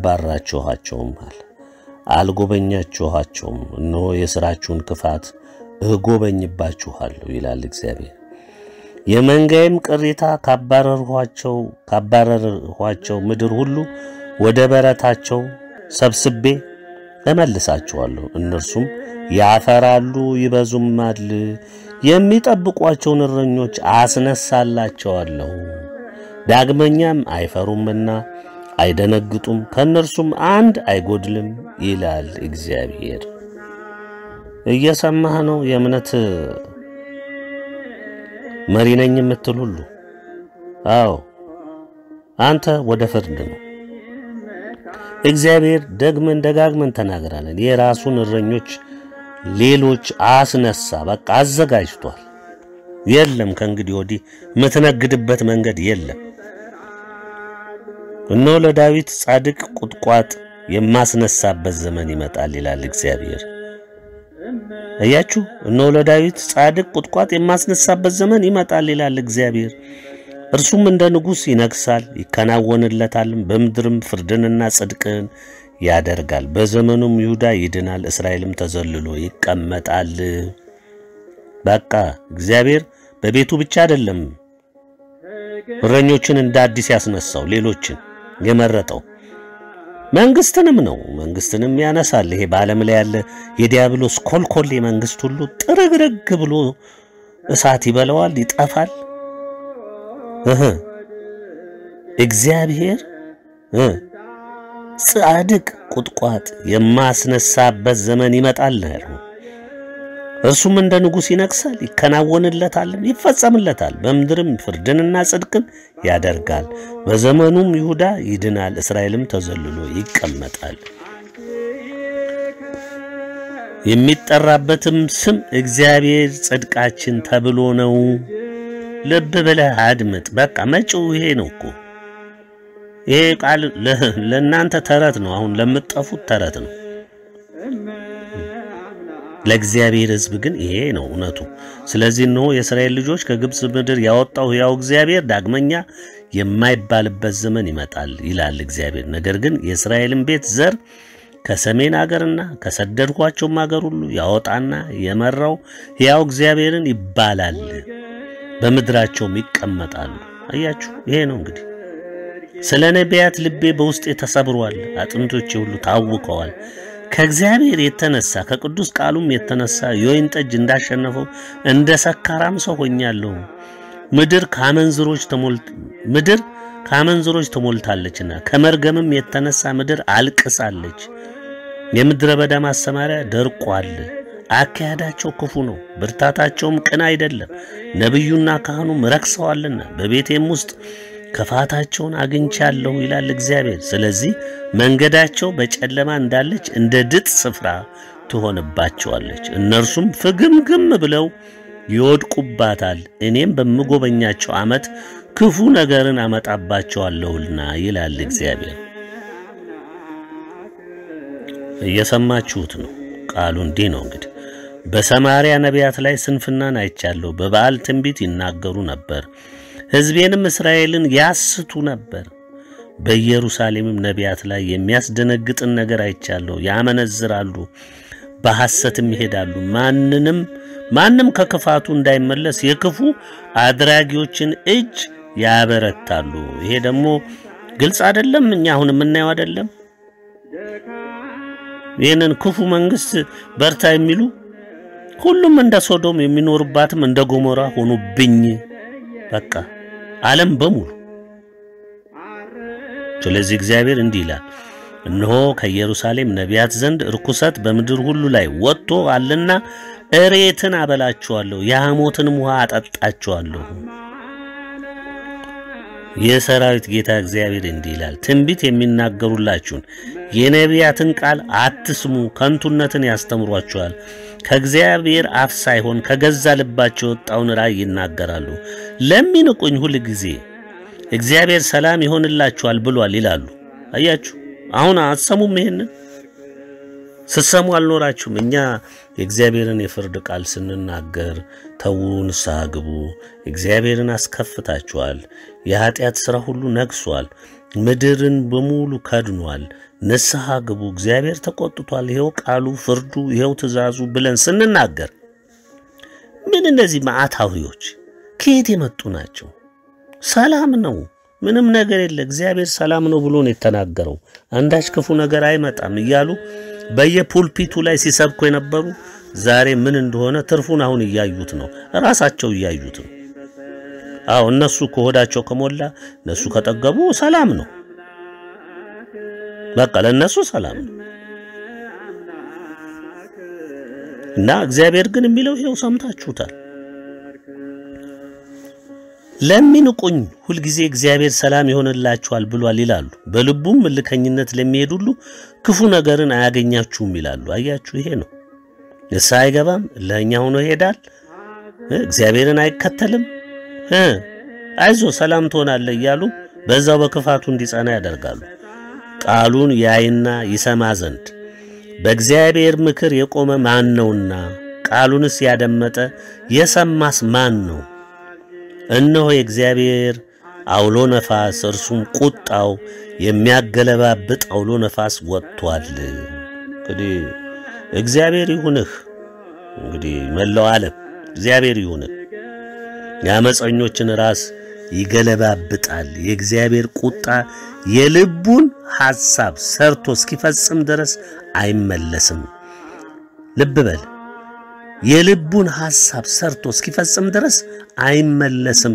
አባራችኋቸውማል፣ አልጎበኛችኋቸውም። እነሆ የሥራችሁን ክፋት እጎበኝባችኋለሁ ይላል እግዚአብሔር። የመንጋዬም ቅሬታ ካባረርኋቸው ካባረርኋቸው ምድር ሁሉ ወደ በረታቸው ሰብስቤ እመልሳቸዋለሁ። እነርሱም ያፈራሉ ይበዙማል። የሚጠብቋቸውን እረኞች አስነሳላቸዋለሁ። ዳግመኛም አይፈሩምና አይደነግጡም፣ ከእነርሱም አንድ አይጎድልም ይላል እግዚአብሔር። እየሰማህ ነው? የእምነት መሪ ነኝ የምትል ሁሉ አዎ፣ አንተ ወደ ፍርድ ነው። እግዚአብሔር ደግመን ደጋግመን ተናግራለን። የራሱን እረኞች ሌሎች አስነሳ። በቃ አዘጋጅቷል። የለም ከእንግዲህ ወዲህ የምትነግድበት መንገድ የለም። እነሆ ለዳዊት ጻድቅ ቁጥቋጥ የማስነሳበት ዘመን ይመጣል ይላል እግዚአብሔር። እያችሁ እነሆ ለዳዊት ጻድቅ ቁጥቋጥ የማስነሳበት ዘመን ይመጣል ይላል እግዚአብሔር። እርሱም እንደ ንጉሥ ይነግሣል፣ ይከናወንለታልም፣ በምድርም ፍርድንና ጽድቅን ያደርጋል። በዘመኑም ይሁዳ ይድናል፣ እስራኤልም ተዘልሎ ይቀመጣል። በቃ እግዚአብሔር በቤቱ ብቻ አይደለም እረኞችን እንደ አዲስ ያስነሳው ሌሎችን የመረጠው መንግስትንም ነው። መንግስትንም ያነሳል። ይሄ በዓለም ላይ ያለ የዲያብሎስ ኮልኮሌ መንግስት ሁሉ ጥርግርግ ብሎ እሳት ይበለዋል፣ ይጠፋል። እህ እግዚአብሔር እ ጻድቅ ቁጥቋጥ የማስነሳበት ዘመን ይመጣል ነው። እርሱም እንደ ንጉሥ ይነግሣል፣ ይከናወንለታልም፣ ይፈጸምለታል። በምድርም ፍርድንና ጽድቅን ያደርጋል። በዘመኑም ይሁዳ ይድናል፣ እስራኤልም ተዘልሎ ይቀመጣል። የሚጠራበትም ስም እግዚአብሔር ጽድቃችን ተብሎ ነው። ልብ ብለህ አድምጥ። በቃ መጪው ይሄ ነው እኮ። ይሄ ቃል ለእናንተ ተረት ነው፣ አሁን ለምትጠፉት ተረት ነው። ለእግዚአብሔር ሕዝብ ግን ይሄ ነው እውነቱ። ስለዚህ እነሆ የእስራኤል ልጆች ከግብፅ ምድር ያወጣው ሕያው እግዚአብሔር ዳግመኛ የማይባልበት ዘመን ይመጣል ይላል እግዚአብሔር። ነገር ግን የእስራኤልን ቤት ዘር ከሰሜን አገርና ከሰደድኳቸውም አገር ሁሉ ያወጣና የመራው ሕያው እግዚአብሔርን ይባላል፣ በምድራቸውም ይቀመጣሉ። አያችሁ፣ ይሄ ነው እንግዲህ። ስለ ነቢያት ልቤ በውስጤ ተሰብሯል፣ አጥንቶቼ ሁሉ ታውከዋል። ከእግዚአብሔር የተነሳ ከቅዱስ ቃሉም የተነሳ የወይን ጠጅ እንዳሸነፈው እንደ ሰካራም ሰው ሆኛለሁ። ምድር ከአመንዝሮች ተሞልት ምድር ከአመንዝሮች ተሞልታለችና ከመርገምም የተነሳ ምድር አልቅሳለች። የምድረ በዳ ማሰማሪያ ደርቋል። አካሄዳቸው ክፉ ነው፣ ብርታታቸውም ቅን አይደለም። ነቢዩና ካህኑም ረክሰዋልና በቤቴም ውስጥ ክፋታቸውን አግኝቻለሁ ይላል እግዚአብሔር። ስለዚህ መንገዳቸው በጨለማ እንዳለች እንደ ድጥ ስፍራ ትሆንባቸዋለች። እነርሱም ፍግምግም ብለው ይወድቁባታል። እኔም በምጎበኛቸው ዓመት ክፉ ነገርን አመጣባቸዋለሁና ይላል እግዚአብሔር። እየሰማችሁት ነው። ቃሉ እንዲህ ነው እንግዲህ በሰማርያ ነቢያት ላይ ስንፍናን አይቻለሁ። በበዓል ትንቢት ይናገሩ ነበር ሕዝቤንም እስራኤልን ያስቱ ነበር። በኢየሩሳሌምም ነቢያት ላይ የሚያስደነግጥን ነገር አይቻለሁ። ያመነዝራሉ፣ በሐሰትም ይሄዳሉ። ማንንም ማንም ከክፋቱ እንዳይመለስ የክፉ አድራጊዎችን እጅ ያበረታሉ። ይሄ ደግሞ ግልጽ አይደለም? እኛ አሁን የምናየው አይደለም? ይህንን ክፉ መንግስት በርታ የሚሉ ሁሉም እንደ ሶዶም የሚኖሩባትም እንደ ጎሞራ ሆኑብኝ። በቃ ዓለም በሙሉ። ስለዚህ እግዚአብሔር እንዲህ ይላል፣ እነሆ ከኢየሩሳሌም ነቢያት ዘንድ ርኩሰት በምድር ሁሉ ላይ ወጥቶ አለና እሬትን አበላችኋለሁ፣ የሐሞትንም ውሃ አጠጣችኋለሁ። የሰራዊት ጌታ እግዚአብሔር እንዲህ ይላል፣ ትንቢት የሚናገሩላችሁን የነቢያትን ቃል አትስሙ፣ ከንቱነትን ያስተምሯችኋል። ከእግዚአብሔር አፍ ሳይሆን ከገዛ ልባቸው የወጣውን ራእይ ይናገራሉ። ለሚንቁኝ ሁል ጊዜ እግዚአብሔር ሰላም ይሆንላችኋል ብሏል ይላሉ። አያችሁ፣ አሁን አትሰሙም? ይሄንን ስትሰሙ አልኖራችሁም። እኛ የእግዚአብሔርን የፍርድ ቃል ስንናገር ተዉ፣ ንስሐ ግቡ፣ እግዚአብሔርን አስከፍታችኋል፣ የኀጢአት ሥራ ሁሉ ነግሷል፣ ምድርን በሙሉ ከድኗል፣ ንስሐ ግቡ፣ እግዚአብሔር ተቆጥቷል፣ ይኸው ቃሉ፣ ፍርዱ፣ ይኸው ትእዛዙ ብለን ስንናገር ምን እነዚህ ማዕታዊዎች ከየት የመጡ ናቸው? ሰላም ነው፣ ምንም ነገር የለ፣ እግዚአብሔር ሰላም ነው ብሎ ነው የተናገረው። አንዳች ክፉ ነገር አይመጣም እያሉ በየፑልፒቱ ላይ ሲሰብኩ የነበሩ ዛሬ ምን እንደሆነ ትርፉን አሁን እያዩት ነው፣ ራሳቸው እያዩት ነው። አዎ እነሱ ከሆዳቸው ከሞላ እነሱ ከጠገቡ ሰላም ነው፣ በቃ ለእነሱ ሰላም ነው። እና እግዚአብሔር ግን የሚለው ይኸው ሰምታችሁታል። ለሚንቁኝ ሁልጊዜ እግዚአብሔር ሰላም ይሆንላችኋል ብሏል ይላሉ። በልቡም እልከኝነት ለሚሄድ ሁሉ ክፉ ነገርን አያገኛችሁም ይላሉ። አያችሁ፣ ይሄ ነው። ንስሐ አይገባም፣ እልኸኛ ሆኖ ይሄዳል፣ እግዚአብሔርን አይከተልም። አይዞ ሰላም ትሆናለህ እያሉ በዛው በክፋቱ እንዲጸና ያደርጋሉ። ቃሉን ያይና ይሰማ ዘንድ በእግዚአብሔር ምክር የቆመ ማን ነውና? ቃሉንስ ያደመጠ የሰማስ ማን ነው? እነሆ የእግዚአብሔር አውሎ ነፋስ እርሱም ቁጣው የሚያገለባብጥ አውሎ ነፋስ ወጥቷል። እንግዲህ እግዚአብሔር ይሁንህ። እንግዲህ መላው ዓለም እግዚአብሔር ይሁንህ። የአመፀኞችን ራስ ይገለባብጣል። የእግዚአብሔር ቁጣ የልቡን ሐሳብ ሰርቶ እስኪፈጽም ድረስ አይመለስም። ልብ በል የልቡን ሐሳብ ሰርቶ እስኪፈጽም ድረስ አይመለስም።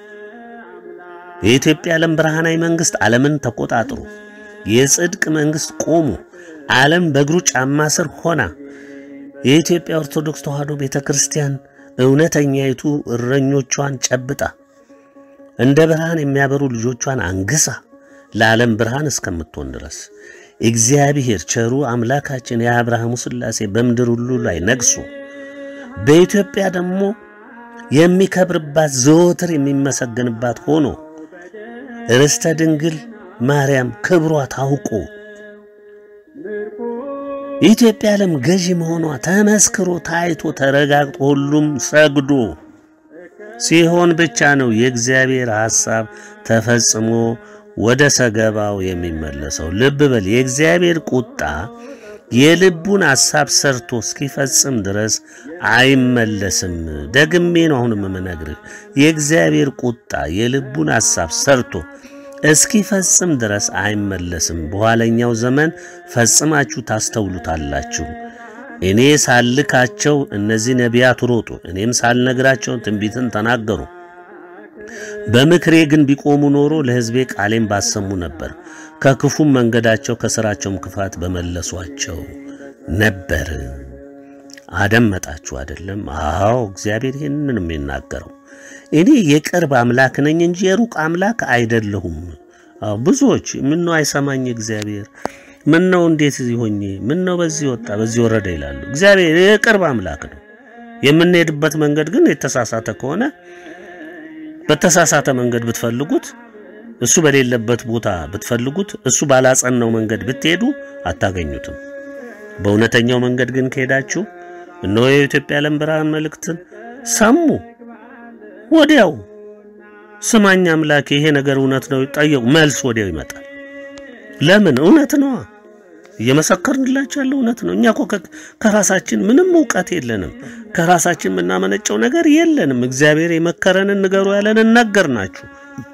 የኢትዮጵያ ዓለም ብርሃናዊ መንግሥት ዓለምን ተቆጣጥሮ የጽድቅ መንግሥት ቆሞ ዓለም በእግሩ ጫማ ስር ሆና የኢትዮጵያ ኦርቶዶክስ ተዋሕዶ ቤተ ክርስቲያን እውነተኛይቱ እረኞቿን ጨብጣ እንደ ብርሃን የሚያበሩ ልጆቿን አንግሳ ለዓለም ብርሃን እስከምትሆን ድረስ እግዚአብሔር ቸሩ አምላካችን የአብርሃሙ ሥላሴ በምድር ሁሉ ላይ ነግሶ በኢትዮጵያ ደግሞ የሚከብርባት ዘወትር የሚመሰገንባት ሆኖ ርስተ ድንግል ማርያም ክብሯ ታውቆ የኢትዮጵያ ዓለም ገዢ መሆኗ ተመስክሮ ታይቶ ተረጋግጦ ሁሉም ሰግዶ ሲሆን ብቻ ነው የእግዚአብሔር ሐሳብ ተፈጽሞ ወደ ሰገባው የሚመለሰው። ልብ በል የእግዚአብሔር ቁጣ የልቡን ሐሳብ ሰርቶ እስኪፈጽም ድረስ አይመለስም። ደግሜ ነው አሁንም የምነግርህ የእግዚአብሔር ቁጣ የልቡን ሐሳብ ሰርቶ እስኪፈጽም ድረስ አይመለስም። በኋለኛው ዘመን ፈጽማችሁ ታስተውሉታላችሁ። እኔ ሳልካቸው እነዚህ ነቢያት ሮጡ፣ እኔም ሳልነግራቸው ትንቢትን ተናገሩ። በምክሬ ግን ቢቆሙ ኖሮ ለሕዝቤ ቃሌን ባሰሙ ነበር፣ ከክፉም መንገዳቸው ከሥራቸውም ክፋት በመለሷቸው ነበር። አደመጣችሁ አይደለም? አዎ እግዚአብሔር ይህንን የሚናገረው እኔ የቅርብ አምላክ ነኝ እንጂ የሩቅ አምላክ አይደለሁም። አዎ ብዙዎች ምነው አይሰማኝ እግዚአብሔር ምነው እንዴት ሆኜ ምነው በዚህ ወጣ በዚህ ወረደ ይላሉ። እግዚአብሔር የቅርብ አምላክ ነው። የምንሄድበት መንገድ ግን የተሳሳተ ከሆነ በተሳሳተ መንገድ ብትፈልጉት እሱ በሌለበት ቦታ ብትፈልጉት እሱ ባላጸናው መንገድ ብትሄዱ አታገኙትም። በእውነተኛው መንገድ ግን ከሄዳችሁ እነሆ የኢትዮጵያ ዓለም ብርሃን መልእክትን ሰሙ። ወዲያው ስማኝ አምላኬ ይሄ ነገር እውነት ነው ጠየቁ፣ መልስ ወዲያው ይመጣል። ለምን? እውነት ነዋ። እየመሰከርንላችሁ ያለው እውነት ነው። እኛ እኮ ከራሳችን ምንም እውቀት የለንም። ከራሳችን የምናመነጨው ነገር የለንም። እግዚአብሔር የመከረንን ንገሩ ያለንን ነገር ናችሁ።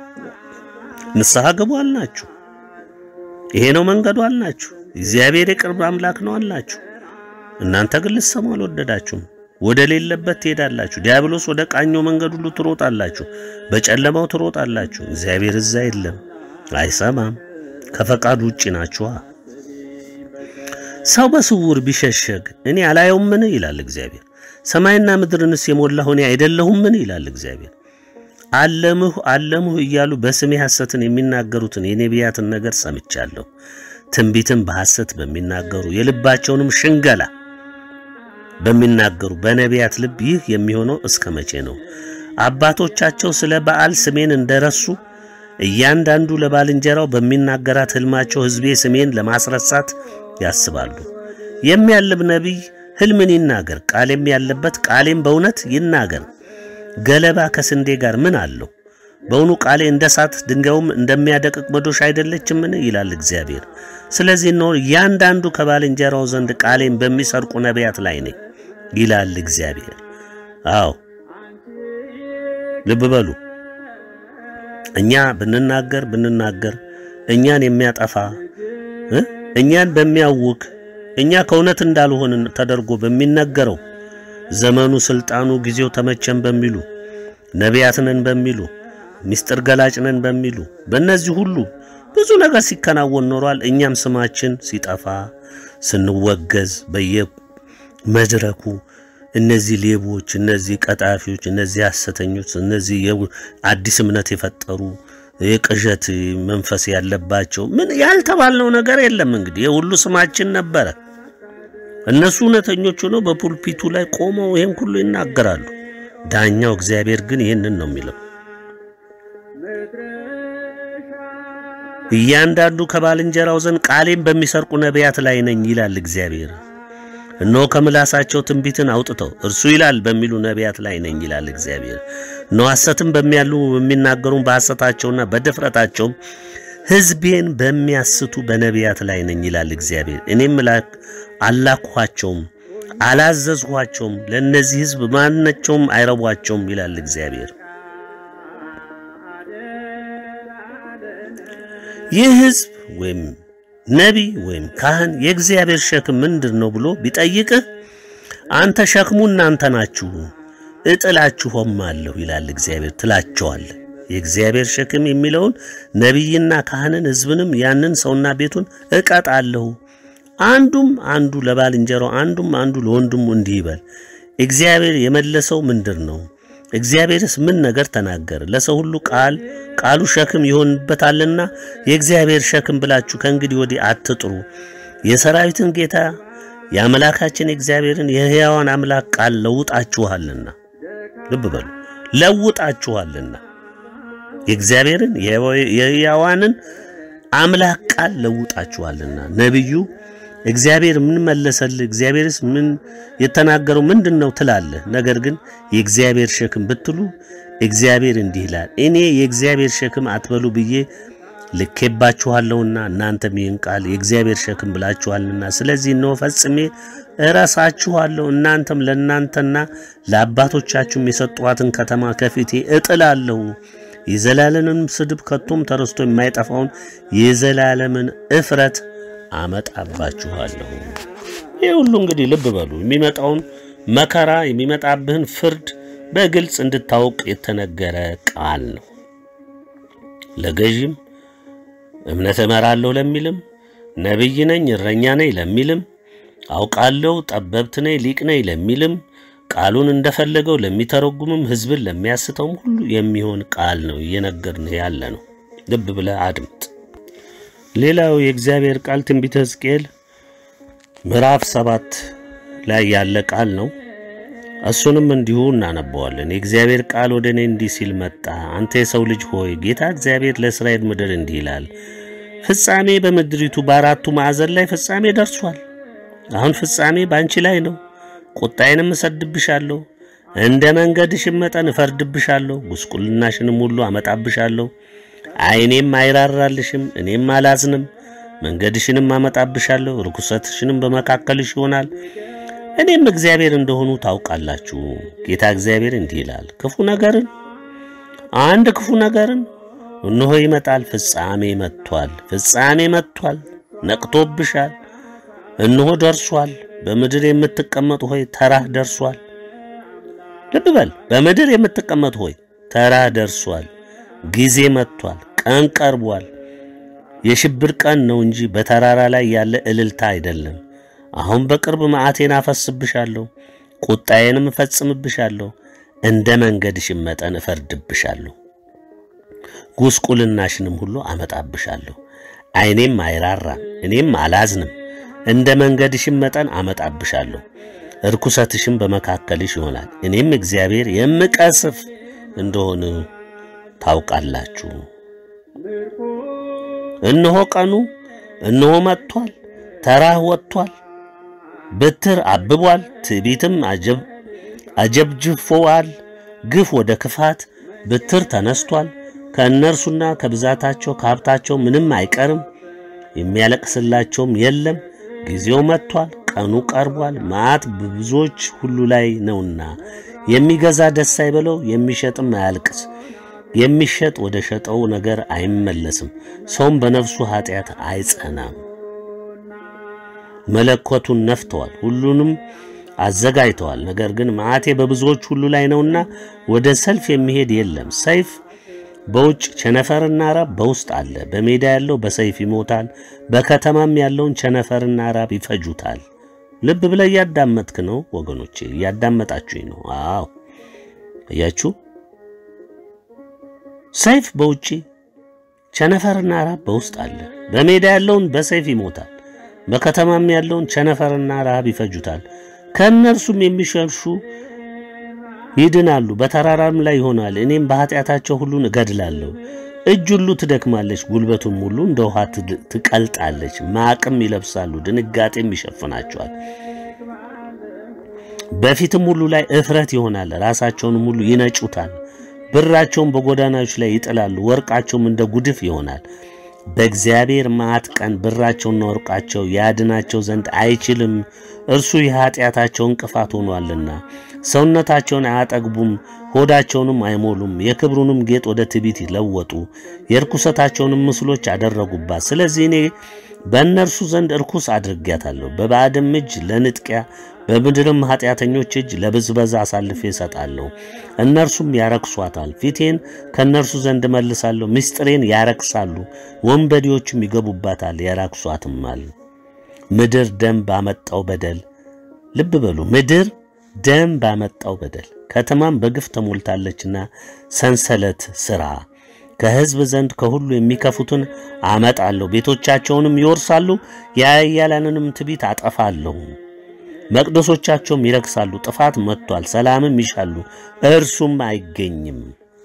ንስሐ ግቡ አልናችሁ። ይሄ ነው መንገዱ አልናችሁ። እግዚአብሔር የቅርብ አምላክ ነው አልናችሁ። እናንተ ግን ልትሰሙ አልወደዳችሁም። ወደ ሌለበት ትሄዳላችሁ። ዲያብሎስ ወደ ቃኘው መንገድ ሁሉ ትሮጣላችሁ፣ በጨለማው ትሮጣላችሁ። እግዚአብሔር እዛ የለም፣ አይሰማም። ከፈቃዱ ውጪ ናችኋ። ሰው በስውር ቢሸሸግ እኔ አላየውምን? ይላል እግዚአብሔር። ሰማይና ምድርንስ የሞላሁ እኔ አይደለሁምን? ይላል እግዚአብሔር። አለምሁ አለምሁ እያሉ በስሜ ሐሰትን የሚናገሩትን የነቢያትን ነገር ሰምቻለሁ። ትንቢትን በሐሰት በሚናገሩ የልባቸውንም ሽንገላ በሚናገሩ በነቢያት ልብ ይህ የሚሆነው እስከ መቼ ነው? አባቶቻቸው ስለ በዓል ስሜን እንደረሱ እያንዳንዱ ለባልንጀራው በሚናገራት ሕልማቸው ሕዝቤ ስሜን ለማስረሳት ያስባሉ። የሚያልም ነቢይ ሕልምን ይናገር፣ ቃሌም ያለበት ቃሌም በእውነት ይናገር። ገለባ ከስንዴ ጋር ምን አለው? በውኑ ቃሌ እንደ እሳት ድንጋዩም እንደሚያደቅቅ መዶሻ አይደለችምን? ይላል እግዚአብሔር። ስለዚህ ነው እያንዳንዱ ከባልንጀራው ዘንድ ቃሌን በሚሰርቁ ነቢያት ላይ ነኝ ይላል እግዚአብሔር። አዎ ልብ በሉ። እኛ ብንናገር ብንናገር እኛን የሚያጠፋ እ እኛን በሚያውክ እኛ ከእውነት እንዳልሆንን ተደርጎ በሚነገረው ዘመኑ፣ ስልጣኑ፣ ጊዜው ተመቸን በሚሉ ነቢያት ነን በሚሉ ምስጢር ገላጭ ነን በሚሉ በእነዚህ ሁሉ ብዙ ነገር ሲከናወን ኖሯል። እኛም ስማችን ሲጠፋ ስንወገዝ በየመድረኩ እነዚህ ሌቦች፣ እነዚህ ቀጣፊዎች፣ እነዚህ ሐሰተኞች፣ እነዚህ አዲስ እምነት የፈጠሩ የቅዠት መንፈስ ያለባቸው ምን ያልተባልነው ነገር የለም። እንግዲህ የሁሉ ስማችን ነበረ። እነሱ እውነተኞች ሆነው በፑልፒቱ ላይ ቆመው ይህን ሁሉ ይናገራሉ። ዳኛው እግዚአብሔር ግን ይህንን ነው የሚለው እያንዳንዱ ከባልንጀራው ዘንድ ቃሌን በሚሰርቁ ነቢያት ላይ ነኝ ይላል እግዚአብሔር። እነሆ ከምላሳቸው ትንቢትን አውጥተው እርሱ ይላል በሚሉ ነቢያት ላይ ነኝ ይላል እግዚአብሔር። እነሆ ሐሰትን በሚያሉ በሚናገሩም በሐሰታቸውና በድፍረታቸውም ሕዝቤን በሚያስቱ በነቢያት ላይ ነኝ ይላል እግዚአብሔር። እኔም አላኳቸውም፣ አላዘዝኋቸውም፣ ለእነዚህ ሕዝብ ማናቸውም አይረቧቸውም ይላል እግዚአብሔር። ይህ ሕዝብ ወይም ነቢይ ወይም ካህን የእግዚአብሔር ሸክም ምንድን ነው ብሎ ቢጠይቅህ አንተ ሸክሙ እናንተ ናችሁ እጥላችሁም አለሁ ይላል እግዚአብሔር ትላቸዋለህ። የእግዚአብሔር ሸክም የሚለውን ነቢይና ካህንን ሕዝብንም ያንን ሰውና ቤቱን እቀጣለሁ። አንዱም አንዱ ለባልንጀራው አንዱም አንዱ ለወንድሙ እንዲህ ይበል። እግዚአብሔር የመለሰው ምንድን ነው? እግዚአብሔርስ ምን ነገር ተናገረ? ለሰው ሁሉ ቃል ቃሉ ሸክም ይሆንበታልና የእግዚአብሔር ሸክም ብላችሁ ከእንግዲህ ወዲህ አትጥሩ። የሰራዊትን ጌታ የአምላካችን የእግዚአብሔርን የሕያዋን አምላክ ቃል ለውጣችኋልና፣ ልብ በሉ ለውጣችኋልና፣ የእግዚአብሔርን የሕያዋንን አምላክ ቃል ለውጣችኋልና። ነቢዩ እግዚአብሔር ምን መለሰልህ? እግዚአብሔርስ ምን የተናገረው ምንድን ነው ትላለህ። ነገር ግን የእግዚአብሔር ሸክም ብትሉ እግዚአብሔር እንዲህ ይላል፣ እኔ የእግዚአብሔር ሸክም አትበሉ ብዬ ልኬባችኋለሁና እናንተም ይህን ቃል የእግዚአብሔር ሸክም ብላችኋልና፣ ስለዚህ እነሆ ፈጽሜ እረሳችኋለሁ። እናንተም ለእናንተና ለአባቶቻችሁም የሰጧትን ከተማ ከፊቴ እጥላለሁ። የዘላለምን ስድብ ከቶም ተረስቶ የማይጠፋውን የዘላለምን እፍረት አመጣባችኋለሁ። ይህ ሁሉ እንግዲህ ልብ በሉ የሚመጣውን መከራ የሚመጣብህን ፍርድ በግልጽ እንድታውቅ የተነገረ ቃል ነው። ለገዥም እምነት እመራለሁ ለሚልም ነቢይ ነኝ እረኛ ነኝ ለሚልም አውቃለሁ ጠበብት ነኝ ሊቅ ነኝ ለሚልም ቃሉን እንደፈለገው ለሚተረጉምም ሕዝብን ለሚያስተውም ሁሉ የሚሆን ቃል ነው እየነገርን ያለ ነው። ልብ ብለህ አድምጥ። ሌላው የእግዚአብሔር ቃል ትንቢተ ሕዝቅኤል ምዕራፍ ሰባት ላይ ያለ ቃል ነው። እሱንም እንዲሁ እናነበዋለን። የእግዚአብሔር ቃል ወደ እኔ እንዲህ ሲል መጣ። አንተ የሰው ልጅ ሆይ ጌታ እግዚአብሔር ለእስራኤል ምድር እንዲህ ይላል፣ ፍጻሜ በምድሪቱ በአራቱ ማዕዘን ላይ ፍጻሜ ደርሷል። አሁን ፍጻሜ በአንቺ ላይ ነው። ቁጣዬንም እሰድብሻለሁ፣ እንደ መንገድሽም መጠን እፈርድብሻለሁ፣ ጉስቁልናሽንም ሁሉ አመጣብሻለሁ። ዓይኔም አይራራልሽም፣ እኔም አላዝንም። መንገድሽንም አመጣብሻለሁ፣ ርኩሰትሽንም በመካከልሽ ይሆናል። እኔም እግዚአብሔር እንደሆኑ ታውቃላችሁ። ጌታ እግዚአብሔር እንዲህ ይላል፣ ክፉ ነገርን አንድ ክፉ ነገርን እነሆ ይመጣል። ፍጻሜ መጥቷል፣ ፍጻሜ መጥቷል። ነቅቶብሻል፣ እነሆ ደርሷል። በምድር የምትቀመጡ ሆይ ተራህ ደርሷል። ልብ በል፣ በምድር የምትቀመጡ ሆይ ተራህ ደርሷል። ጊዜ መጥቷል፣ ቀን ቀርቧል። የሽብር ቀን ነው እንጂ በተራራ ላይ ያለ እልልታ አይደለም። አሁን በቅርብ መዓቴን አፈስብሻለሁ፣ ቁጣዬንም እፈጽምብሻለሁ፣ እንደ መንገድሽም መጠን እፈርድብሻለሁ፣ ጉስቁልናሽንም ሁሉ አመጣብሻለሁ። ዓይኔም አይራራም፣ እኔም አላዝንም። እንደ መንገድሽም መጠን አመጣብሻለሁ፣ እርኩሰትሽም በመካከልሽ ይሆናል። እኔም እግዚአብሔር የምቀስፍ እንደሆነ ታውቃላችሁ። እነሆ ቀኑ እነሆ መጥቷል፣ ተራህ ወጥቷል፣ ብትር አብቧል፣ ትዕቢትም አጀብጅፎዋል። ግፍ ወደ ክፋት ብትር ተነስቷል። ከእነርሱና ከብዛታቸው ከሀብታቸው ምንም አይቀርም፣ የሚያለቅስላቸውም የለም። ጊዜው መጥቷል፣ ቀኑ ቀርቧል፣ መዓት በብዙዎች ሁሉ ላይ ነውና የሚገዛ ደስ አይበለው፣ የሚሸጥም አያልቅስ። የሚሸጥ ወደ ሸጠው ነገር አይመለስም፣ ሰውም በነፍሱ ኃጢአት አይጸናም። መለኮቱን ነፍተዋል፣ ሁሉንም አዘጋጅተዋል። ነገር ግን መዓቴ በብዙዎች ሁሉ ላይ ነውና ወደ ሰልፍ የሚሄድ የለም። ሰይፍ በውጭ ቸነፈርና ራብ በውስጥ አለ። በሜዳ ያለው በሰይፍ ይሞታል፣ በከተማም ያለውን ቸነፈርና ራብ ይፈጁታል። ልብ ብለህ እያዳመጥክ ነው ወገኖቼ፣ እያዳመጣችሁኝ ነው። አዎ እያችሁ ሰይፍ በውጪ ቸነፈርና ራብ በውስጥ አለ። በሜዳ ያለውን በሰይፍ ይሞታል፣ በከተማም ያለውን ቸነፈርና ራብ ይፈጁታል። ከእነርሱም የሚሸሹ ይድናሉ፣ በተራራም ላይ ይሆናል። እኔም በኃጢአታቸው ሁሉን እገድላለሁ። እጅ ሁሉ ትደክማለች፣ ጉልበቱም ሁሉ እንደ ውሃ ትቀልጣለች። ማቅም ይለብሳሉ፣ ድንጋጤም ይሸፍናቸዋል። በፊትም ሁሉ ላይ እፍረት ይሆናል፣ ራሳቸውንም ሁሉ ይነጩታል። ብራቸውን በጎዳናዎች ላይ ይጥላሉ፣ ወርቃቸውም እንደ ጉድፍ ይሆናል። በእግዚአብሔር መዓት ቀን ብራቸውና ወርቃቸው ያድናቸው ዘንድ አይችልም፣ እርሱ የኃጢአታቸው እንቅፋት ሆኗልና። ሰውነታቸውን አያጠግቡም፣ ሆዳቸውንም አይሞሉም። የክብሩንም ጌጥ ወደ ትዕቢት ለወጡ፣ የርኩሰታቸውንም ምስሎች አደረጉባት። ስለዚህ እኔ በእነርሱ ዘንድ እርኩስ አድርጌያታለሁ፣ በባዕድም እጅ ለንጥቂያ በምድርም ኃጢአተኞች እጅ ለብዝበዛ አሳልፌ እሰጣለሁ። እነርሱም ያረክሷታል። ፊቴን ከእነርሱ ዘንድ መልሳለሁ፣ ምስጢሬን ያረክሳሉ። ወንበዴዎችም ይገቡባታል፣ ያራክሷትማል። ምድር ደም ባመጣው በደል ልብ በሉ፣ ምድር ደም ባመጣው በደል ከተማም በግፍ ተሞልታለችና ሰንሰለት ሥራ ከሕዝብ ዘንድ ከሁሉ የሚከፉትን አመጣለሁ፣ ቤቶቻቸውንም ይወርሳሉ፣ የኃያላንንም ትዕቢት አጠፋለሁ። መቅደሶቻቸውም ይረክሳሉ። ጥፋት መጥቷል፣ ሰላምም ይሻሉ፣ እርሱም አይገኝም።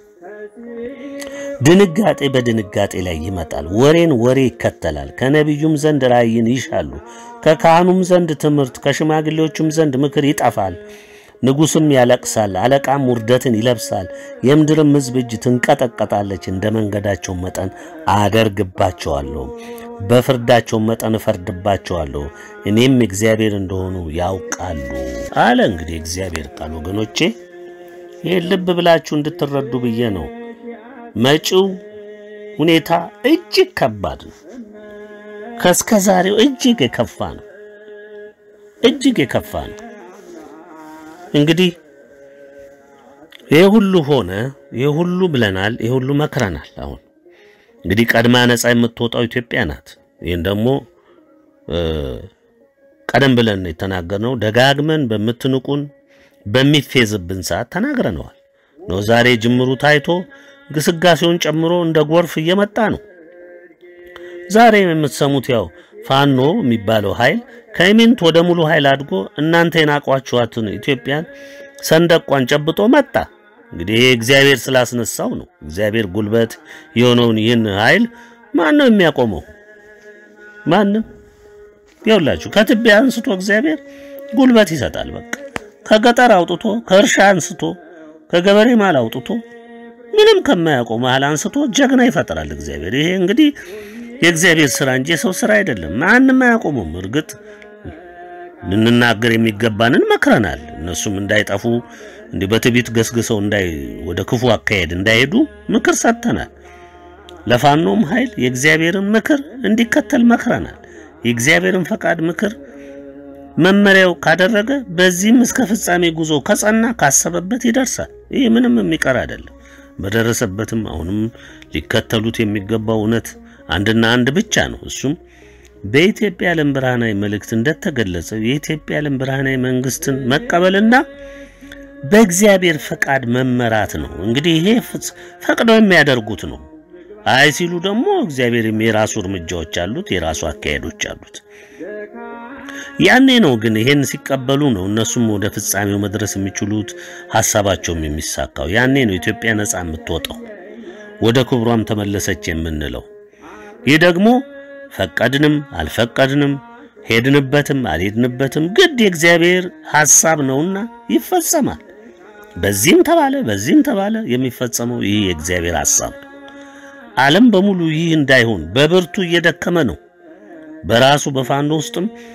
ድንጋጤ በድንጋጤ ላይ ይመጣል፣ ወሬን ወሬ ይከተላል። ከነቢዩም ዘንድ ራእይን ይሻሉ፣ ከካህኑም ዘንድ ትምህርት፣ ከሽማግሌዎቹም ዘንድ ምክር ይጠፋል። ንጉሥም ያለቅሳል፣ አለቃም ውርደትን ይለብሳል። የምድርም ሕዝብ እጅ ትንቀጠቀጣለች። እንደ መንገዳቸው መጠን አደርግባቸዋለሁ፣ በፍርዳቸው መጠን እፈርድባቸዋለሁ። እኔም እግዚአብሔር እንደሆኑ ያውቃሉ አለ። እንግዲህ እግዚአብሔር ቃል ወገኖቼ፣ ይህን ልብ ብላችሁ እንድትረዱ ብዬ ነው። መጪው ሁኔታ እጅግ ከባድ ነው። ከእስከ ዛሬው እጅግ የከፋ ነው። እጅግ የከፋ ነው። እንግዲህ ይህ ሁሉ ሆነ፣ ይህ ሁሉ ብለናል፣ ይህ ሁሉ መክረናል። አሁን እንግዲህ ቀድማ ነፃ የምትወጣው ኢትዮጵያ ናት። ይህን ደግሞ ቀደም ብለን የተናገርነው ደጋግመን በምትንቁን በሚፌዝብን ሰዓት ተናግረነዋል ነው። ዛሬ ጅምሩ ታይቶ ግስጋሴውን ጨምሮ እንደ ጎርፍ እየመጣ ነው። ዛሬ የምትሰሙት ያው ፋኖ የሚባለው ኃይል ከኢሚንት ወደ ሙሉ ኃይል አድጎ እናንተ የናቋችኋትን ኢትዮጵያን ሰንደቋን ጨብጦ መጣ። እንግዲህ ይሄ እግዚአብሔር ስላስነሳው ነው። እግዚአብሔር ጉልበት የሆነውን ይህን ኃይል ማን ነው የሚያቆመው? ማንም። ይኸውላችሁ ከትቢያ አንስቶ እግዚአብሔር ጉልበት ይሰጣል። በቃ ከገጠር አውጥቶ ከእርሻ አንስቶ ከገበሬ ማል አውጥቶ ምንም ከማያውቀው መሃል አንስቶ ጀግና ይፈጥራል እግዚአብሔር። ይሄ እንግዲህ የእግዚአብሔር ስራ እንጂ የሰው ስራ አይደለም። ማንም አያቆሙም። እርግጥ ልንናገር የሚገባንን መክረናል። እነሱም እንዳይጠፉ እንዲህ በትዕቢት ገስግሰው እንዳይ ወደ ክፉ አካሄድ እንዳይሄዱ ምክር ሰጥተናል። ለፋኖም ኃይል የእግዚአብሔርን ምክር እንዲከተል መክረናል። የእግዚአብሔርን ፈቃድ ምክር መመሪያው ካደረገ በዚህም እስከ ፍጻሜ ጉዞ ከጸና ካሰበበት ይደርሳል። ይህ ምንም የሚቀር አይደለም። በደረሰበትም አሁንም ሊከተሉት የሚገባው እውነት አንድና አንድ ብቻ ነው። እሱም በኢትዮጵያ ዓለም ብርሃናዊ መልእክት እንደተገለጸው የኢትዮጵያ ዓለም ብርሃናዊ መንግስትን መቀበልና በእግዚአብሔር ፈቃድ መመራት ነው። እንግዲህ ይሄ ፈቅደው የሚያደርጉት ነው። አይ ሲሉ ደግሞ እግዚአብሔር የራሱ እርምጃዎች አሉት፣ የራሱ አካሄዶች አሉት። ያኔ ነው ግን ይሄን ሲቀበሉ ነው እነሱም ወደ ፍጻሜው መድረስ የሚችሉት ሀሳባቸውም የሚሳካው። ያኔ ነው ኢትዮጵያ ነፃ የምትወጣው ወደ ክብሯም ተመለሰች የምንለው። ይህ ደግሞ ፈቀድንም አልፈቀድንም ሄድንበትም አልሄድንበትም ግድ የእግዚአብሔር ሐሳብ ነውና ይፈጸማል። በዚህም ተባለ በዚህም ተባለ የሚፈጸመው ይህ የእግዚአብሔር ሐሳብ ነው። ዓለም በሙሉ ይህ እንዳይሆን በብርቱ እየደከመ ነው። በራሱ በፋኖ ውስጥም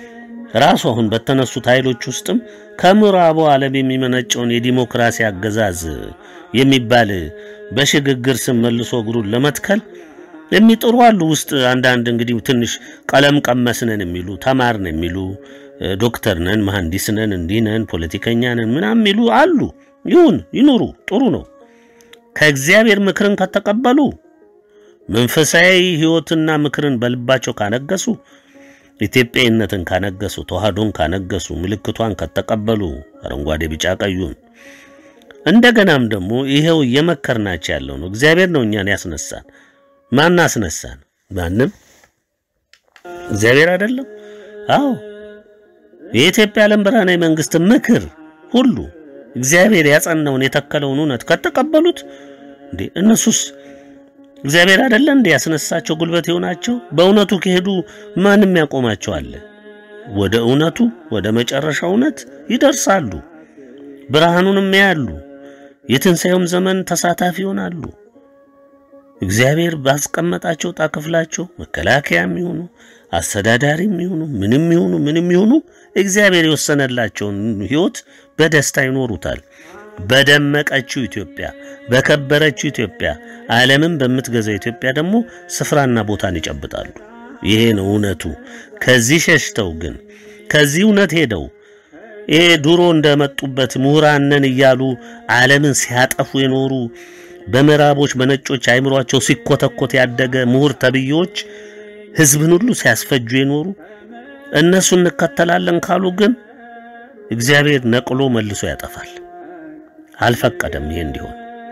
ራሱ አሁን በተነሱት ኃይሎች ውስጥም ከምዕራቡ ዓለም የሚመነጨውን የዲሞክራሲ አገዛዝ የሚባል በሽግግር ስም መልሶ እግሩን ለመትከል የሚጥሩ አሉ። ውስጥ አንዳንድ እንግዲህ ትንሽ ቀለም ቀመስ ነን የሚሉ ተማርን የሚሉ ዶክተር ነን፣ መሐንዲስ ነን፣ እንዲህ ነን፣ ፖለቲከኛ ነን ምናምን የሚሉ አሉ። ይሁን ይኑሩ፣ ጥሩ ነው። ከእግዚአብሔር ምክርን ከተቀበሉ መንፈሳዊ ሕይወትና ምክርን በልባቸው ካነገሱ ኢትዮጵያዊነትን ካነገሱ ተዋህዶን ካነገሱ ምልክቷን ከተቀበሉ አረንጓዴ፣ ቢጫ ቀዩን እንደገናም ደግሞ ይሄው እየመከርናቸው ያለው ነው። እግዚአብሔር ነው እኛን ያስነሳን። ማን አስነሳን? ማንም እግዚአብሔር አይደለም? አዎ የኢትዮጵያ ዓለም ብርሃናዊ መንግስት ምክር ሁሉ እግዚአብሔር ያጸናውን የተከለውን እውነት ከተቀበሉት እንዴ እነሱስ እግዚአብሔር አይደለ እንዴ ያስነሳቸው ጉልበት የሆናቸው? በእውነቱ ከሄዱ ማንም ያቆማቸው አለ? ወደ እውነቱ ወደ መጨረሻው እውነት ይደርሳሉ። ብርሃኑንም ያያሉ። የትንሣኤውም ዘመን ተሳታፊ ይሆናሉ። እግዚአብሔር ባስቀመጣቸው ዕጣ ክፍላቸው መከላከያም ይሁኑ አስተዳዳሪም ይሁኑ ምንም ይሁኑ ምንም ይሁኑ እግዚአብሔር የወሰነላቸውን ሕይወት በደስታ ይኖሩታል። በደመቀችው ኢትዮጵያ፣ በከበረችው ኢትዮጵያ፣ ዓለምን በምትገዛ ኢትዮጵያ ደግሞ ስፍራና ቦታን ይጨብጣሉ። ይሄ ነው እውነቱ። ከዚህ ሸሽተው ግን ከዚህ እውነት ሄደው ይሄ ድሮ እንደመጡበት ምሁራን ነን እያሉ ዓለምን ሲያጠፉ የኖሩ በምዕራቦች በነጮች አይምሯቸው ሲኮተኮት ያደገ ምሁር ተብዬዎች ሕዝብን ሁሉ ሲያስፈጁ የኖሩ እነሱ እንከተላለን ካሉ ግን እግዚአብሔር ነቅሎ መልሶ ያጠፋል። አልፈቀደም ይሄ እንዲሆን።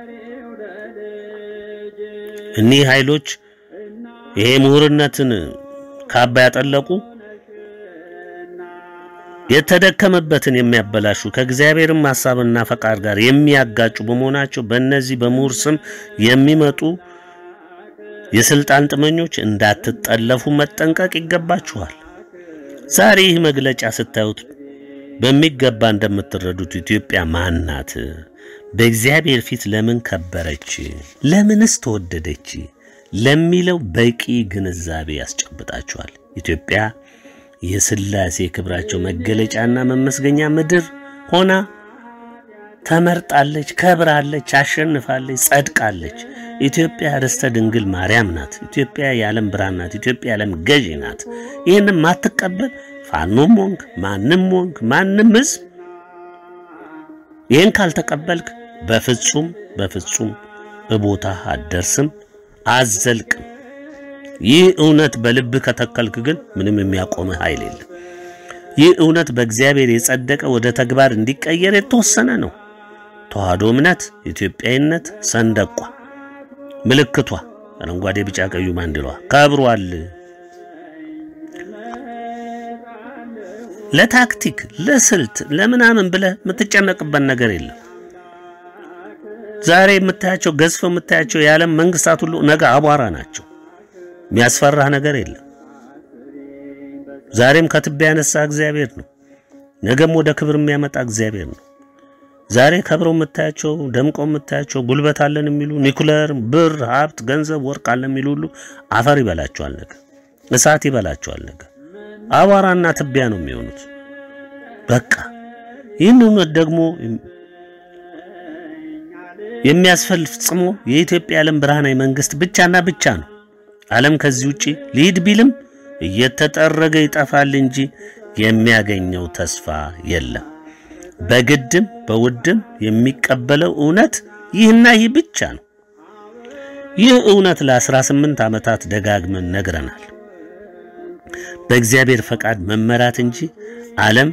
እኒህ ኃይሎች ይሄ ምሁርነትን ካባ ያጠለቁ የተደከመበትን የሚያበላሹ ከእግዚአብሔርም ሐሳብና ፈቃድ ጋር የሚያጋጩ በመሆናቸው በእነዚህ በምሁር ስም የሚመጡ የስልጣን ጥመኞች እንዳትጠለፉ መጠንቀቅ ይገባችኋል። ዛሬ ይህ መግለጫ ስታዩት በሚገባ እንደምትረዱት ኢትዮጵያ ማን ናት? በእግዚአብሔር ፊት ለምን ከበረች? ለምንስ ተወደደች? ለሚለው በቂ ግንዛቤ ያስጨብጣችኋል። ኢትዮጵያ የሥላሴ ክብራቸው መገለጫና መመስገኛ ምድር ሆና ተመርጣለች፣ ከብራለች፣ አሸንፋለች፣ ጸድቃለች። ኢትዮጵያ ርስተ ድንግል ማርያም ናት። ኢትዮጵያ የዓለም ብርሃን ናት። ኢትዮጵያ የዓለም ገዢ ናት። ይህንም ማትቀበል ፋኖም ሆንክ ማንም ሆንክ ማንም ሕዝብ ይህን ካልተቀበልክ በፍጹም በፍጹም እቦታ አትደርስም፣ አዘልቅም። ይህ እውነት በልብ ከተከልክ ግን ምንም የሚያቆምህ ኃይል የለም። ይህ እውነት በእግዚአብሔር የጸደቀ ወደ ተግባር እንዲቀየር የተወሰነ ነው። ተዋህዶ እምነት፣ ኢትዮጵያዊነት፣ ሰንደቋ፣ ምልክቷ አረንጓዴ፣ ቢጫ፣ ቀዩ ማንድሏ ከብሯል። ለታክቲክ ለስልት ለምናምን ብለህ የምትጨነቅበት ነገር የለም። ዛሬ የምታያቸው ገዝፈው የምታያቸው የዓለም መንግስታት ሁሉ ነገ አቧራ ናቸው። የሚያስፈራህ ነገር የለም። ዛሬም ከትቢያ ያነሳ እግዚአብሔር ነው። ነገም ወደ ክብር የሚያመጣ እግዚአብሔር ነው። ዛሬ ከብረው የምታያቸው ደምቀው የምታያቸው ጉልበት አለን የሚሉ ኒኩለር፣ ብር፣ ሀብት፣ ገንዘብ፣ ወርቅ አለን የሚሉ ሁሉ አፈር ይበላቸዋል። ነገ እሳት ይበላቸዋል። ነገ አቧራና ትቢያ ነው የሚሆኑት። በቃ ይህን እውነት ደግሞ የሚያስፈጽሞ የኢትዮጵያ ዓለም ብርሃናዊ መንግስት ብቻና ብቻ ነው። ዓለም ከዚህ ውጪ ሊሂድ ቢልም እየተጠረገ ይጠፋል እንጂ የሚያገኘው ተስፋ የለም። በግድም በውድም የሚቀበለው እውነት ይህና ይህ ብቻ ነው። ይህ እውነት ለ18 ዓመታት ደጋግመን ነግረናል። በእግዚአብሔር ፈቃድ መመራት እንጂ ዓለም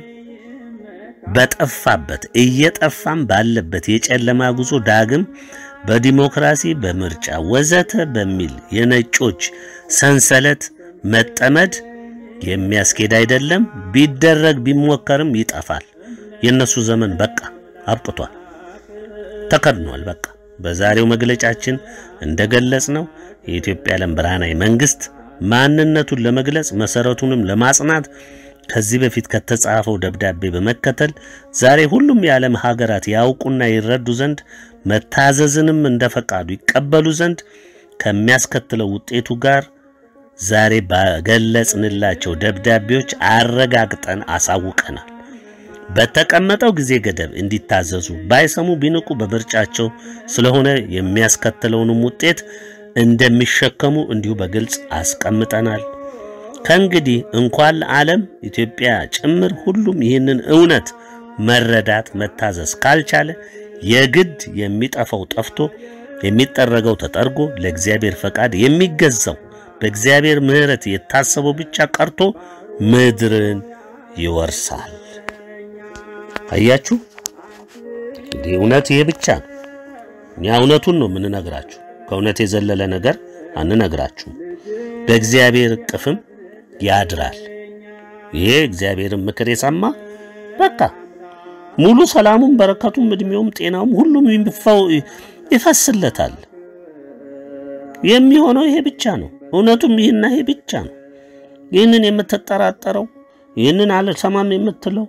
በጠፋበት እየጠፋም ባለበት የጨለማ ጉዞ ዳግም በዲሞክራሲ በምርጫ ወዘተ በሚል የነጮች ሰንሰለት መጠመድ የሚያስኬድ አይደለም። ቢደረግ ቢሞከርም ይጠፋል። የነሱ ዘመን በቃ አብቅቷል፣ ተከድኗል። በቃ በዛሬው መግለጫችን እንደገለጽ ነው የኢትዮጵያ ዓለም ብርሃናዊ መንግስት ማንነቱን ለመግለጽ መሰረቱንም ለማጽናት ከዚህ በፊት ከተጻፈው ደብዳቤ በመከተል ዛሬ ሁሉም የዓለም ሀገራት ያውቁና ይረዱ ዘንድ መታዘዝንም እንደ ፈቃዱ ይቀበሉ ዘንድ ከሚያስከትለው ውጤቱ ጋር ዛሬ ባገለጽንላቸው ደብዳቤዎች አረጋግጠን አሳውቀናል። በተቀመጠው ጊዜ ገደብ እንዲታዘዙ ባይሰሙ ቢንቁ በምርጫቸው ስለሆነ የሚያስከትለውንም ውጤት እንደሚሸከሙ እንዲሁ በግልጽ አስቀምጠናል። ከእንግዲህ እንኳን ለዓለም ኢትዮጵያ ጭምር ሁሉም ይህንን እውነት መረዳት መታዘዝ ካልቻለ የግድ የሚጠፋው ጠፍቶ የሚጠረገው ተጠርጎ ለእግዚአብሔር ፈቃድ የሚገዛው በእግዚአብሔር ምሕረት የታሰበው ብቻ ቀርቶ ምድርን ይወርሳል። አያችሁ፣ እንግዲህ እውነት ይሄ ብቻ ነው። እኛ እውነቱን ነው የምንነግራችሁ። ከእውነት የዘለለ ነገር አንነግራችሁም። በእግዚአብሔር እቅፍም ያድራል። ይሄ እግዚአብሔርን ምክር የሰማ በቃ ሙሉ ሰላሙም፣ በረከቱም፣ እድሜውም፣ ጤናውም ሁሉም ይፈስለታል። የሚሆነው ይሄ ብቻ ነው። እውነቱም ይህና ይሄ ብቻ ነው። ይህንን የምትጠራጠረው ይህንን አልሰማም የምትለው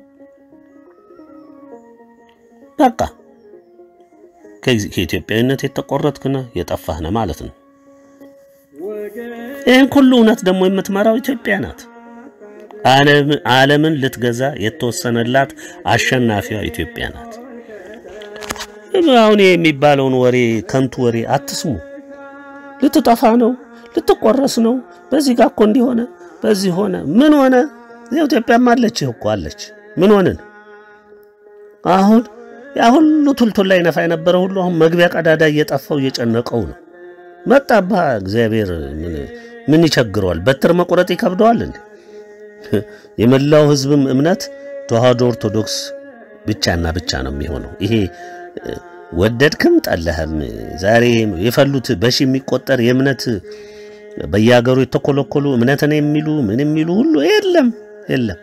በቃ ከኢትዮጵያዊነት የተቆረጥክነ የጠፋህነ ማለት ነው። ይህን ሁሉ እውነት ደግሞ የምትመራው ኢትዮጵያ ናት። ዓለምን ልትገዛ የተወሰነላት አሸናፊዋ ኢትዮጵያ ናት። አሁን የሚባለውን ወሬ ከንቱ ወሬ አትስሙ። ልትጠፋ ነው፣ ልትቆረስ ነው። በዚህ ጋር እኮ እንዲሆነ በዚህ ሆነ። ምን ሆነ? ኢትዮጵያም አለች እኮ አለች። ምን ሆንን? አሁን ያ ሁሉ ቱልቱል ላይ ነፋ የነበረ ሁሉ አሁን መግቢያ ቀዳዳ እየጠፋው እየጨነቀው ነው። መጣባ እግዚአብሔር ምን ይቸግረዋል? በትር መቁረጥ ይከብደዋል እንዴ? የመላው ሕዝብም እምነት ተዋህዶ ኦርቶዶክስ ብቻና ብቻ ነው የሚሆነው። ይሄ ወደድክም ጠላህም ዛሬ የፈሉት በሺ የሚቆጠር የእምነት በየሀገሩ የተኮለኮሉ እምነትን የሚሉ ምን የሚሉ ሁሉ የለም የለም።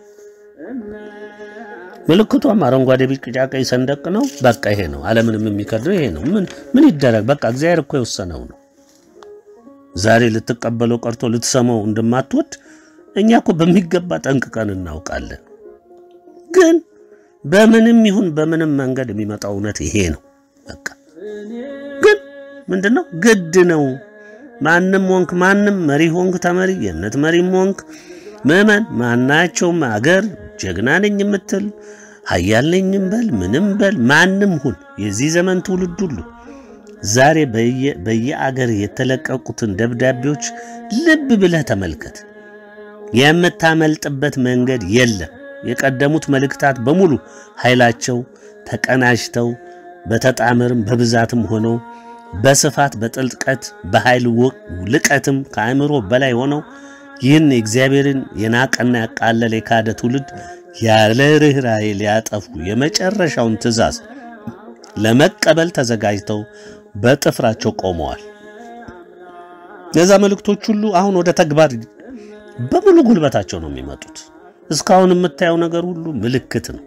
ምልክቷም አረንጓዴ፣ ቢጫ፣ ቀይ ሰንደቅ ነው። በቃ ይሄ ነው። ዓለምንም የሚከድነው ይሄ ነው። ምን ምን ይደረግ? በቃ እግዚአብሔር እኮ የወሰነው ነው። ዛሬ ልትቀበለው ቀርቶ ልትሰማው እንደማትወድ እኛ እኮ በሚገባ ጠንቅቀን እናውቃለን። ግን በምንም ይሁን በምንም መንገድ የሚመጣው እውነት ይሄ ነው። በቃ ግን ምንድነው ግድ ነው። ማንም ወንክ ማንም መሪ ሆንክ ተመሪ የእምነት መሪም ሆንክ ምዕመን ማናቸውም አገር ጀግና ነኝ የምትል ኃያል ነኝም በል ምንም በል ማንም ሁን የዚህ ዘመን ትውልድ ሁሉ ዛሬ በየአገር የተለቀቁትን ደብዳቤዎች ልብ ብለህ ተመልከት። የምታመልጥበት መንገድ የለም። የቀደሙት መልእክታት በሙሉ ኃይላቸው ተቀናጅተው በተጣመርም በብዛትም ሆነው በስፋት በጥልቀት በኃይል ልቀትም ከአእምሮ በላይ ሆነው ይህን እግዚአብሔርን የናቀና ያቃለለ የካደ ትውልድ ያለ ርኅራኄ ሊያጠፉ የመጨረሻውን ትእዛዝ ለመቀበል ተዘጋጅተው በጥፍራቸው ቆመዋል። እነዛ መልእክቶች ሁሉ አሁን ወደ ተግባር በሙሉ ጉልበታቸው ነው የሚመጡት። እስካሁን የምታየው ነገር ሁሉ ምልክት ነው።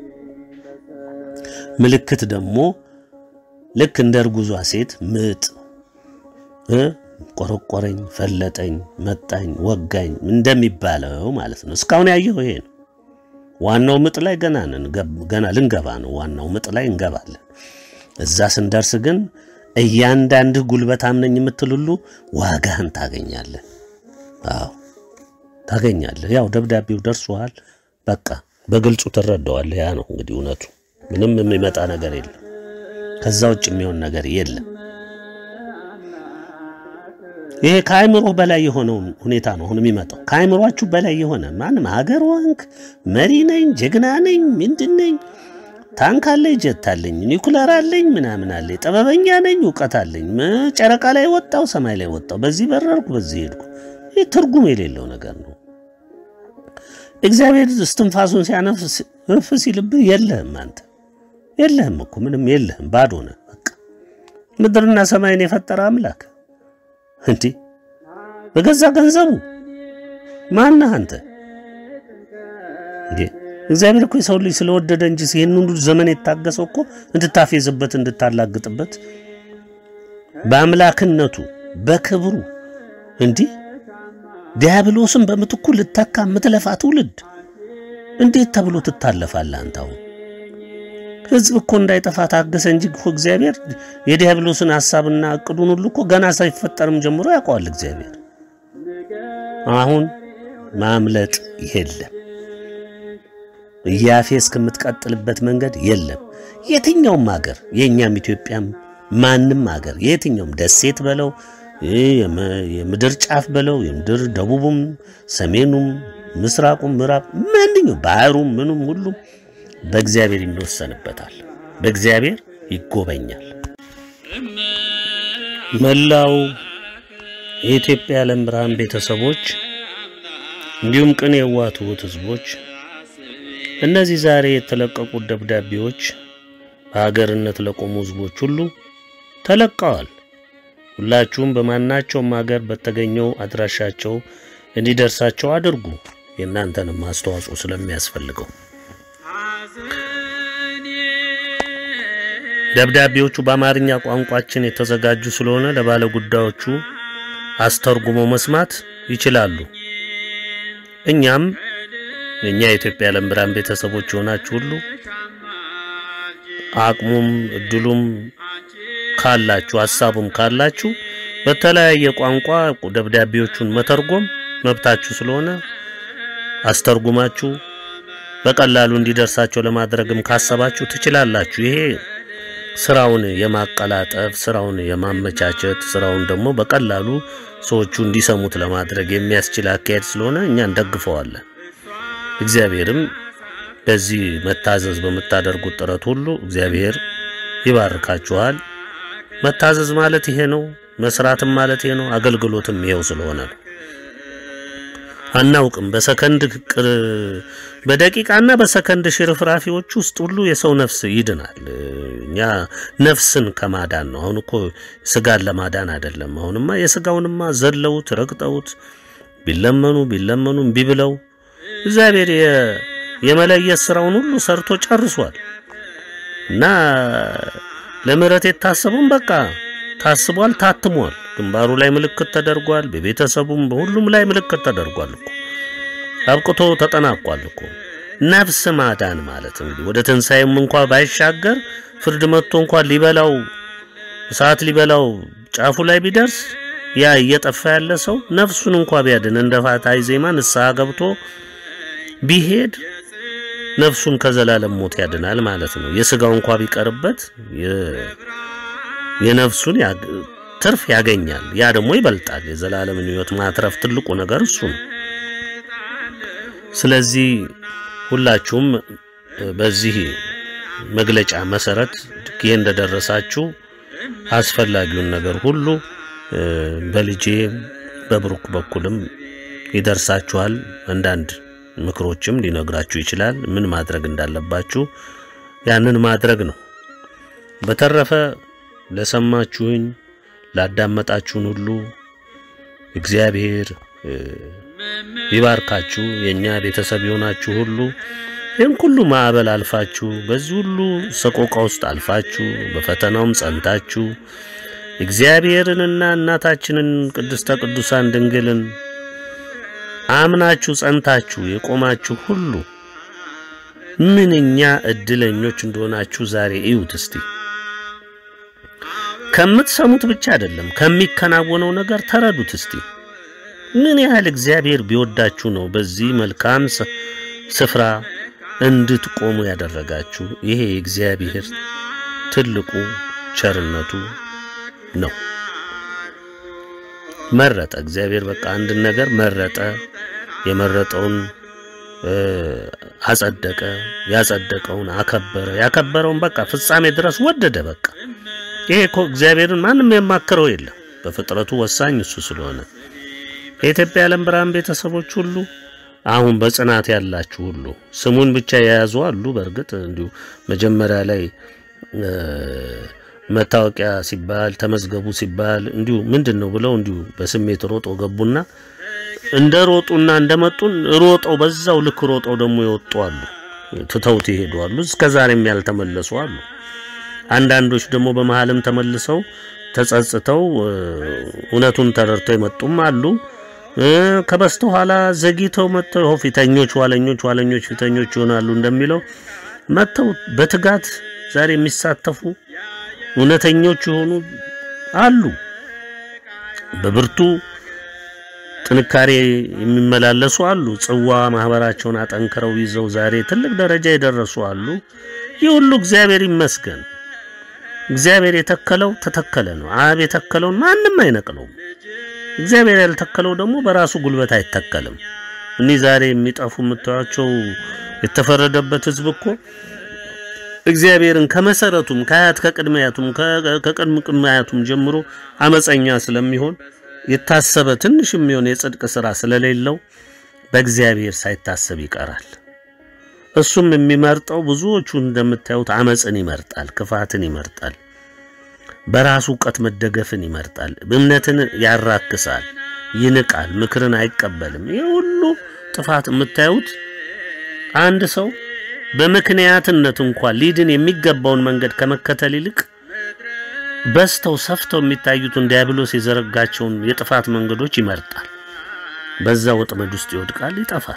ምልክት ደግሞ ልክ እንደ እርጉዟ ሴት ምጥ ቆረቆረኝ፣ ፈለጠኝ፣ መጣኝ፣ ወጋኝ እንደሚባለው ማለት ነው። እስካሁን ያየው ይሄ ነው። ዋናው ምጥ ላይ ገና ነን፣ ገና ልንገባ ነው። ዋናው ምጥ ላይ እንገባለን። እዛ ስንደርስ ግን እያንዳንድህ ጉልበት አምነኝ የምትል ሁሉ ዋጋህን ታገኛለህ። አዎ ታገኛለህ። ያው ደብዳቤው ደርሶሃል። በቃ በግልጹ ትረዳዋለህ። ያ ነው እንግዲህ እውነቱ። ምንም የሚመጣ ነገር የለም። ከዛ ውጭ የሚሆን ነገር የለም። ይሄ ከአእምሮ በላይ የሆነውን ሁኔታ ነው አሁን የሚመጣው። ከአእምሯችሁ በላይ የሆነ ማንም ሀገር ወንክ መሪ ነኝ፣ ጀግና ነኝ፣ ምንድን ነኝ፣ ታንክ አለኝ፣ ጀት አለኝ፣ ኒኩለር አለኝ፣ ምናምን አለኝ፣ ጥበበኛ ነኝ፣ እውቀት አለኝ፣ ጨረቃ ላይ ወጣው፣ ሰማይ ላይ ወጣው፣ በዚህ በረርኩ፣ በዚህ ሄድኩ። ይህ ትርጉም የሌለው ነገር ነው። እግዚአብሔር እስትንፋሱን ሲያነፍስ እፍ ሲልብህ የለህም፣ አንተ የለህም እኮ ምንም የለህም፣ ባዶ ነህ። በቃ ምድርና ሰማይን የፈጠረ አምላክ እንዲህ በገዛ ገንዘቡ ማነህ አንተ? እንዴ እግዚአብሔር እኮ የሰው ልጅ ስለወደደ እንጂ ይህን ሁሉ ዘመን የታገሰው እኮ እንድታፌዝበት፣ እንድታላግጥበት በአምላክነቱ በክብሩ እንዲህ ዲያብሎስን በምትኩ ልተካ የምትለፋ ትውልድ እንዴት ተብሎ ትታለፋለህ? አንተ አሁን ሕዝብ እኮ እንዳይጠፋ ታገሰ እንጂ እኮ እግዚአብሔር የዲያብሎስን ሐሳብና እቅዱን ሁሉ እኮ ገና ሳይፈጠርም ጀምሮ ያውቀዋል እግዚአብሔር። አሁን ማምለጥ የለም። እያፌ እስከምትቀጥልበት መንገድ የለም። የትኛውም ሀገር የእኛም ኢትዮጵያም ማንም ሀገር የትኛውም ደሴት በለው የምድር ጫፍ በለው የምድር ደቡቡም፣ ሰሜኑም፣ ምስራቁም፣ ምዕራብ ማንኛውም ባህሩም ምኑም ሁሉም በእግዚአብሔር ይወሰንበታል። በእግዚአብሔር ይጎበኛል። መላው የኢትዮጵያ የዓለም ብርሃን ቤተሰቦች እንዲሁም ቅን የዋህ ትሑት ሕዝቦች እነዚህ ዛሬ የተለቀቁት ደብዳቤዎች በሀገርነት ለቆሙ ሕዝቦች ሁሉ ተለቀዋል። ሁላችሁም በማናቸውም ሀገር በተገኘው አድራሻቸው እንዲደርሳቸው አድርጉ። የእናንተንም አስተዋጽኦ ስለሚያስፈልገው ደብዳቤዎቹ በአማርኛ ቋንቋችን የተዘጋጁ ስለሆነ ለባለ ጉዳዮቹ አስተርጉሞ መስማት ይችላሉ። እኛም እኛ የኢትዮጵያ የዓለም ብርሃን ቤተሰቦች የሆናችሁ ሁሉ አቅሙም እድሉም ካላችሁ ሀሳቡም ካላችሁ በተለያየ ቋንቋ ደብዳቤዎቹን መተርጎም መብታችሁ ስለሆነ አስተርጉማችሁ በቀላሉ እንዲደርሳቸው ለማድረግም ካሰባችሁ ትችላላችሁ። ይሄ ስራውን የማቀላጠፍ ስራውን የማመቻቸት ስራውን ደግሞ በቀላሉ ሰዎቹ እንዲሰሙት ለማድረግ የሚያስችል አካሄድ ስለሆነ እኛ እንደግፈዋለን። እግዚአብሔርም በዚህ መታዘዝ በምታደርጉት ጥረት ሁሉ እግዚአብሔር ይባርካችኋል። መታዘዝ ማለት ይሄ ነው። መስራትም ማለት ይሄ ነው። አገልግሎትም ይሄው ስለሆነ ነው። አናውቅም። በሰከንድ በደቂቃና በሰከንድ ሽርፍራፊዎች ውስጥ ሁሉ የሰው ነፍስ ይድናል። እኛ ነፍስን ከማዳን ነው። አሁን እኮ ስጋን ለማዳን አይደለም። አሁንማ የስጋውንማ ዘለውት ረግጠውት ቢለመኑ ቢለመኑ እምቢ ብለው እግዚአብሔር የመለየት ስራውን ሁሉ ሰርቶ ጨርሷል እና ለምህረት የታሰበውን በቃ ታስቧል፣ ታትሟል። ግንባሩ ላይ ምልክት ተደርጓል። በቤተሰቡም በሁሉም ላይ ምልክት ተደርጓል እኮ አብቅቶ ተጠናቋል እኮ። ነፍስ ማዳን ማለት እንግዲህ ወደ ትንሣኤም እንኳ ባይሻገር ፍርድ መጥቶ እንኳን ሊበላው እሳት ሊበላው ጫፉ ላይ ቢደርስ ያ እየጠፋ ያለ ሰው ነፍሱን እንኳ ቢያድን እንደ ፋታይ ዜማ ንስሐ ገብቶ ቢሄድ ነፍሱን ከዘላለም ሞት ያድናል ማለት ነው። የስጋው እንኳ ቢቀርበት የነፍሱን ትርፍ ያገኛል። ያ ደግሞ ይበልጣል። የዘላለምን ሕይወት ማትረፍ ትልቁ ነገር እሱ ነው። ስለዚህ ሁላችሁም በዚህ መግለጫ መሰረት ይህ እንደደረሳችሁ አስፈላጊውን ነገር ሁሉ በልጄ በብሩክ በኩልም ይደርሳችኋል። አንዳንድ ምክሮችም ሊነግራችሁ ይችላል። ምን ማድረግ እንዳለባችሁ ያንን ማድረግ ነው። በተረፈ ለሰማችሁኝ ላዳመጣችሁን ሁሉ እግዚአብሔር ይባርካችሁ። የእኛ ቤተሰብ የሆናችሁ ሁሉ ይህን ሁሉ ማዕበል አልፋችሁ በዚህ ሁሉ ሰቆቃ ውስጥ አልፋችሁ በፈተናውም ጸንታችሁ እግዚአብሔርንና እናታችንን ቅድስተ ቅዱሳን ድንግልን አምናችሁ ጸንታችሁ የቆማችሁ ሁሉ ምንኛ እድለኞች እንደሆናችሁ ዛሬ እዩት እስቲ። ከምትሰሙት ብቻ አይደለም ከሚከናወነው ነገር ተረዱት እስቲ። ምን ያህል እግዚአብሔር ቢወዳችሁ ነው በዚህ መልካም ስፍራ እንድትቆሙ ያደረጋችሁ። ይሄ የእግዚአብሔር ትልቁ ቸርነቱ ነው። መረጠ እግዚአብሔር በቃ አንድን ነገር መረጠ። የመረጠውን አጸደቀ፣ ያጸደቀውን አከበረ፣ ያከበረውን በቃ ፍጻሜ ድረስ ወደደ። በቃ ይሄ እኮ እግዚአብሔርን ማንም የማከረው የለም። በፍጥረቱ ወሳኝ እሱ ስለሆነ የኢትዮጵያ የዓለም ብርሃን ቤተሰቦች ሁሉ አሁን በጽናት ያላችሁ ሁሉ ስሙን ብቻ የያዙ አሉ። በእርግጥ እንዲሁ መጀመሪያ ላይ መታወቂያ ሲባል ተመዝገቡ ሲባል እንዲሁ ምንድን ነው ብለው እንዲሁ በስሜት ሮጦ ገቡና እንደ ሮጡና እንደመጡን ሮጠው በዛው ልክ ሮጠው ደግሞ ይወጡ አሉ። ትተውት ይሄዱ አሉ። እስከ ዛሬም ያልተመለሱ አሉ። አንዳንዶች ደግሞ በመሃልም ተመልሰው ተጸጽተው እውነቱን ተረድተው የመጡም አሉ። ከበስተኋላ ዘግይተው መጥተው ይኸው ፊተኞች ኋለኞች፣ ኋለኞች ፊተኞች ይሆናሉ እንደሚለው መጥተው በትጋት ዛሬ የሚሳተፉ እውነተኞች የሆኑ አሉ። በብርቱ ጥንካሬ የሚመላለሱ አሉ። ጽዋ ማህበራቸውን አጠንክረው ይዘው ዛሬ ትልቅ ደረጃ የደረሱ አሉ። ይህ ሁሉ እግዚአብሔር ይመስገን። እግዚአብሔር የተከለው ተተከለ ነው። አብ የተከለውን ማንም አይነቅለውም። እግዚአብሔር ያልተከለው ደግሞ በራሱ ጉልበት አይተከልም። እኒህ ዛሬ የሚጠፉ የምታዩቸው የተፈረደበት ህዝብ እኮ እግዚአብሔርን ከመሰረቱም ከአያት ከቅድመ አያቱም ከቅድመ ቅድመ አያቱም ጀምሮ አመፀኛ ስለሚሆን የታሰበ ትንሽ የሚሆን የጽድቅ ስራ ስለሌለው በእግዚአብሔር ሳይታሰብ ይቀራል። እሱም የሚመርጠው ብዙዎቹ እንደምታዩት አመፅን ይመርጣል፣ ክፋትን ይመርጣል፣ በራሱ እውቀት መደገፍን ይመርጣል፣ እምነትን ያራክሳል፣ ይንቃል፣ ምክርን አይቀበልም። ይህ ሁሉ ጥፋት የምታዩት አንድ ሰው በምክንያትነት እንኳን ሊድን የሚገባውን መንገድ ከመከተል ይልቅ በስተው ሰፍተው የሚታዩትን ዲያብሎስ የዘረጋቸውን የጥፋት መንገዶች ይመርጣል። በዛ ወጥመድ ውስጥ ይወድቃል፣ ይጠፋል።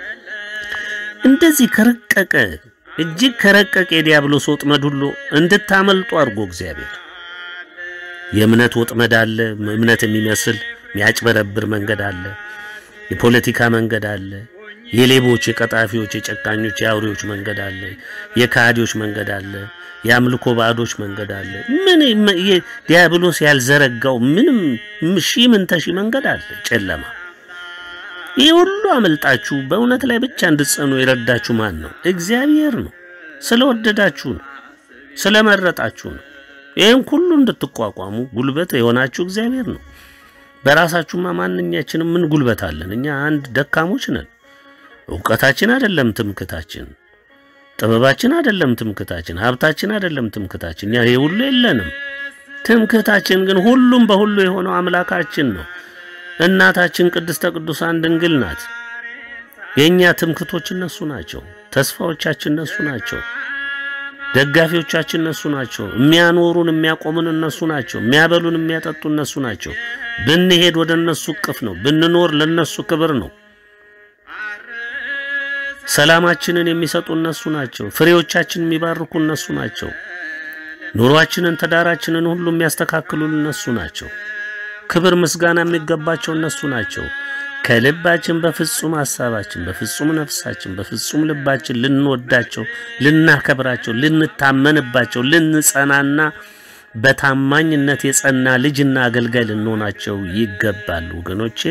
እንደዚህ ከረቀቀ እጅግ ከረቀቀ የዲያብሎስ ወጥመድ ሁሉ እንድታመልጡ አድርጎ እግዚአብሔር የእምነት ወጥመድ አለ። እምነት የሚመስል የሚያጭበረብር መንገድ አለ። የፖለቲካ መንገድ አለ። የሌቦች፣ የቀጣፊዎች፣ የጨካኞች፣ የአውሬዎች መንገድ አለ። የካህዲዎች መንገድ አለ። የአምልኮ ባዕዶች መንገድ አለ። ምን ዲያብሎስ ያልዘረጋው ምንም ሺህ ምን ተሺ መንገድ አለ። ጨለማ ይህ ሁሉ አመልጣችሁ በእውነት ላይ ብቻ እንድትጸኑ የረዳችሁ ማን ነው? እግዚአብሔር ነው። ስለወደዳችሁ ነው። ስለመረጣችሁ ነው። ይህን ሁሉ እንድትቋቋሙ ጉልበት የሆናችሁ እግዚአብሔር ነው። በራሳችሁማ ማንኛችንም ምን ጉልበት አለን? እኛ አንድ ደካሞች ነን። እውቀታችን አይደለም ትምክታችን፣ ጥበባችን አይደለም ትምክታችን፣ ሀብታችን አይደለም ትምክታችን። እኛ ይሄ ሁሉ የለንም። ትምክታችን ግን ሁሉም በሁሉ የሆነው አምላካችን ነው። እናታችን ቅድስተ ቅዱሳን ድንግል ናት። የእኛ ትምክቶች እነሱ ናቸው። ተስፋዎቻችን እነሱ ናቸው። ደጋፊዎቻችን እነሱ ናቸው። የሚያኖሩን የሚያቆሙን እነሱ ናቸው። የሚያበሉን የሚያጠጡ እነሱ ናቸው። ብንሄድ ወደ እነሱ እቅፍ ነው። ብንኖር ለነሱ ክብር ነው። ሰላማችንን የሚሰጡ እነሱ ናቸው። ፍሬዎቻችንን የሚባርኩ እነሱ ናቸው። ኑሯችንን፣ ትዳራችንን ሁሉ የሚያስተካክሉን እነሱ ናቸው። ክብር ምስጋና የሚገባቸው እነሱ ናቸው። ከልባችን በፍጹም ሐሳባችን፣ በፍጹም ነፍሳችን፣ በፍጹም ልባችን ልንወዳቸው፣ ልናከብራቸው፣ ልንታመንባቸው፣ ልንጸናና በታማኝነት የጸና ልጅና አገልጋይ ልንሆናቸው ይገባል። ወገኖቼ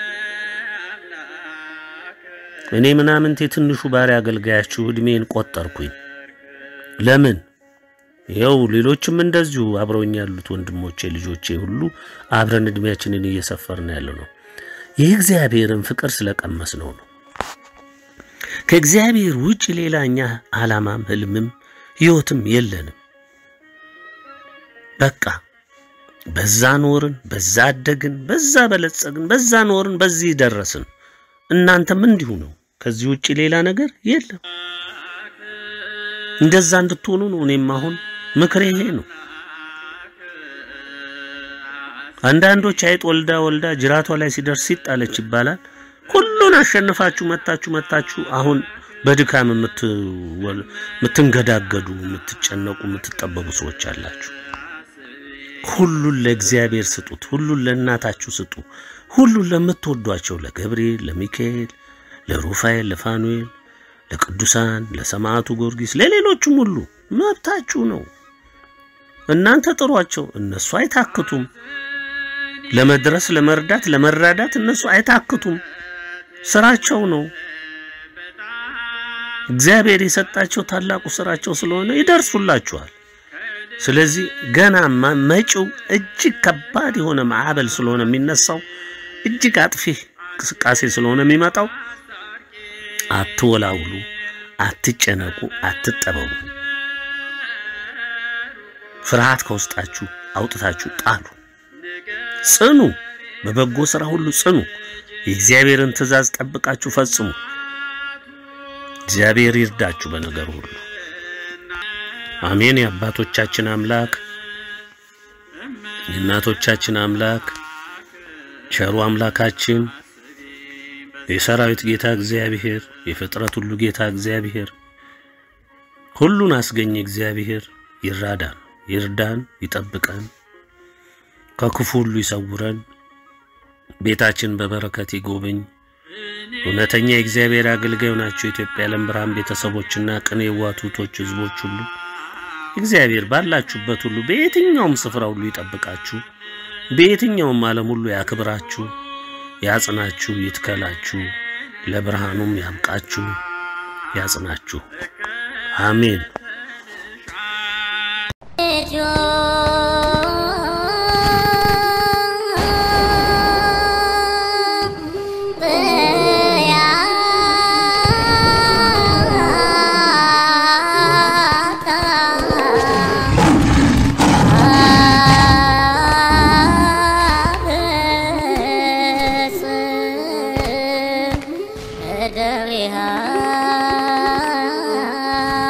እኔ ምናምንቴ ትንሹ ባሪያ አገልጋያችሁ ዕድሜን ቆጠርኩኝ። ለምን? ይኸው ሌሎችም እንደዚሁ አብረውኝ ያሉት ወንድሞቼ ልጆቼ ሁሉ አብረን ዕድሜያችንን እየሰፈርን ያለ ነው። የእግዚአብሔርን ፍቅር ስለቀመስ ነው ነው። ከእግዚአብሔር ውጭ ሌላ እኛ ዓላማም ህልምም ሕይወትም የለንም። በቃ በዛ ኖርን፣ በዛ አደግን፣ በዛ በለጸግን፣ በዛ ኖርን፣ በዚህ ደረስን። እናንተም እንዲሁ ነው። ከዚህ ውጭ ሌላ ነገር የለም። እንደዛ እንድትሆኑ ነው። እኔም አሁን ምክሬ ይሄ ነው። አንዳንዶች አይጥ ወልዳ ወልዳ ጅራቷ ላይ ሲደርስ ሲጣለች ይባላል። ሁሉን አሸንፋችሁ መታችሁ መታችሁ አሁን በድካም የምትንገዳገዱ፣ የምትጨነቁ፣ የምትጠበቡ ሰዎች አላችሁ። ሁሉን ለእግዚአብሔር ስጡት። ሁሉን ለእናታችሁ ስጡ። ሁሉን ለምትወዷቸው ለገብርኤል፣ ለሚካኤል፣ ለሩፋኤል፣ ለፋኑኤል፣ ለቅዱሳን፣ ለሰማዕቱ ጊዮርጊስ፣ ለሌሎቹም ሁሉ መብታችሁ ነው። እናንተ ጥሯቸው፣ እነሱ አይታክቱም። ለመድረስ ለመርዳት፣ ለመራዳት እነሱ አይታክቱም። ስራቸው ነው። እግዚአብሔር የሰጣቸው ታላቁ ስራቸው ስለሆነ ይደርሱላችኋል። ስለዚህ ገና መጪው እጅግ ከባድ የሆነ ማዕበል ስለሆነ የሚነሳው እጅግ አጥፊ እንቅስቃሴ ስለሆነ የሚመጣው አትወላውሉ፣ አትጨነቁ፣ አትጠበቡ። ፍርሃት ከውስጣችሁ አውጥታችሁ ጣሉ። ጽኑ፣ በበጎ ሥራ ሁሉ ጽኑ። የእግዚአብሔርን ትእዛዝ ጠብቃችሁ ፈጽሙ። እግዚአብሔር ይርዳችሁ በነገር ሁሉ። አሜን። የአባቶቻችን አምላክ የእናቶቻችን አምላክ ቸሩ አምላካችን የሰራዊት ጌታ እግዚአብሔር የፍጥረት ሁሉ ጌታ እግዚአብሔር ሁሉን አስገኝ እግዚአብሔር ይራዳን፣ ይርዳን፣ ይጠብቀን፣ ከክፉ ሁሉ ይሰውረን። ቤታችን በበረከት ይጎብኝ። እውነተኛ የእግዚአብሔር አገልጋዩ ናቸው። የኢትዮጵያ ዓለም ብርሃን ቤተሰቦችና ቅን የዋህ ትሑቶች ሕዝቦች ሁሉ እግዚአብሔር ባላችሁበት ሁሉ በየትኛውም ስፍራ ሁሉ ይጠብቃችሁ፣ በየትኛውም ዓለም ሁሉ ያክብራችሁ፣ ያጽናችሁ፣ ይትከላችሁ፣ ለብርሃኑም ያብቃችሁ፣ ያጽናችሁ። አሜን።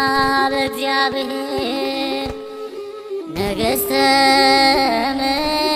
በእግዚአብሔር ነገሥተ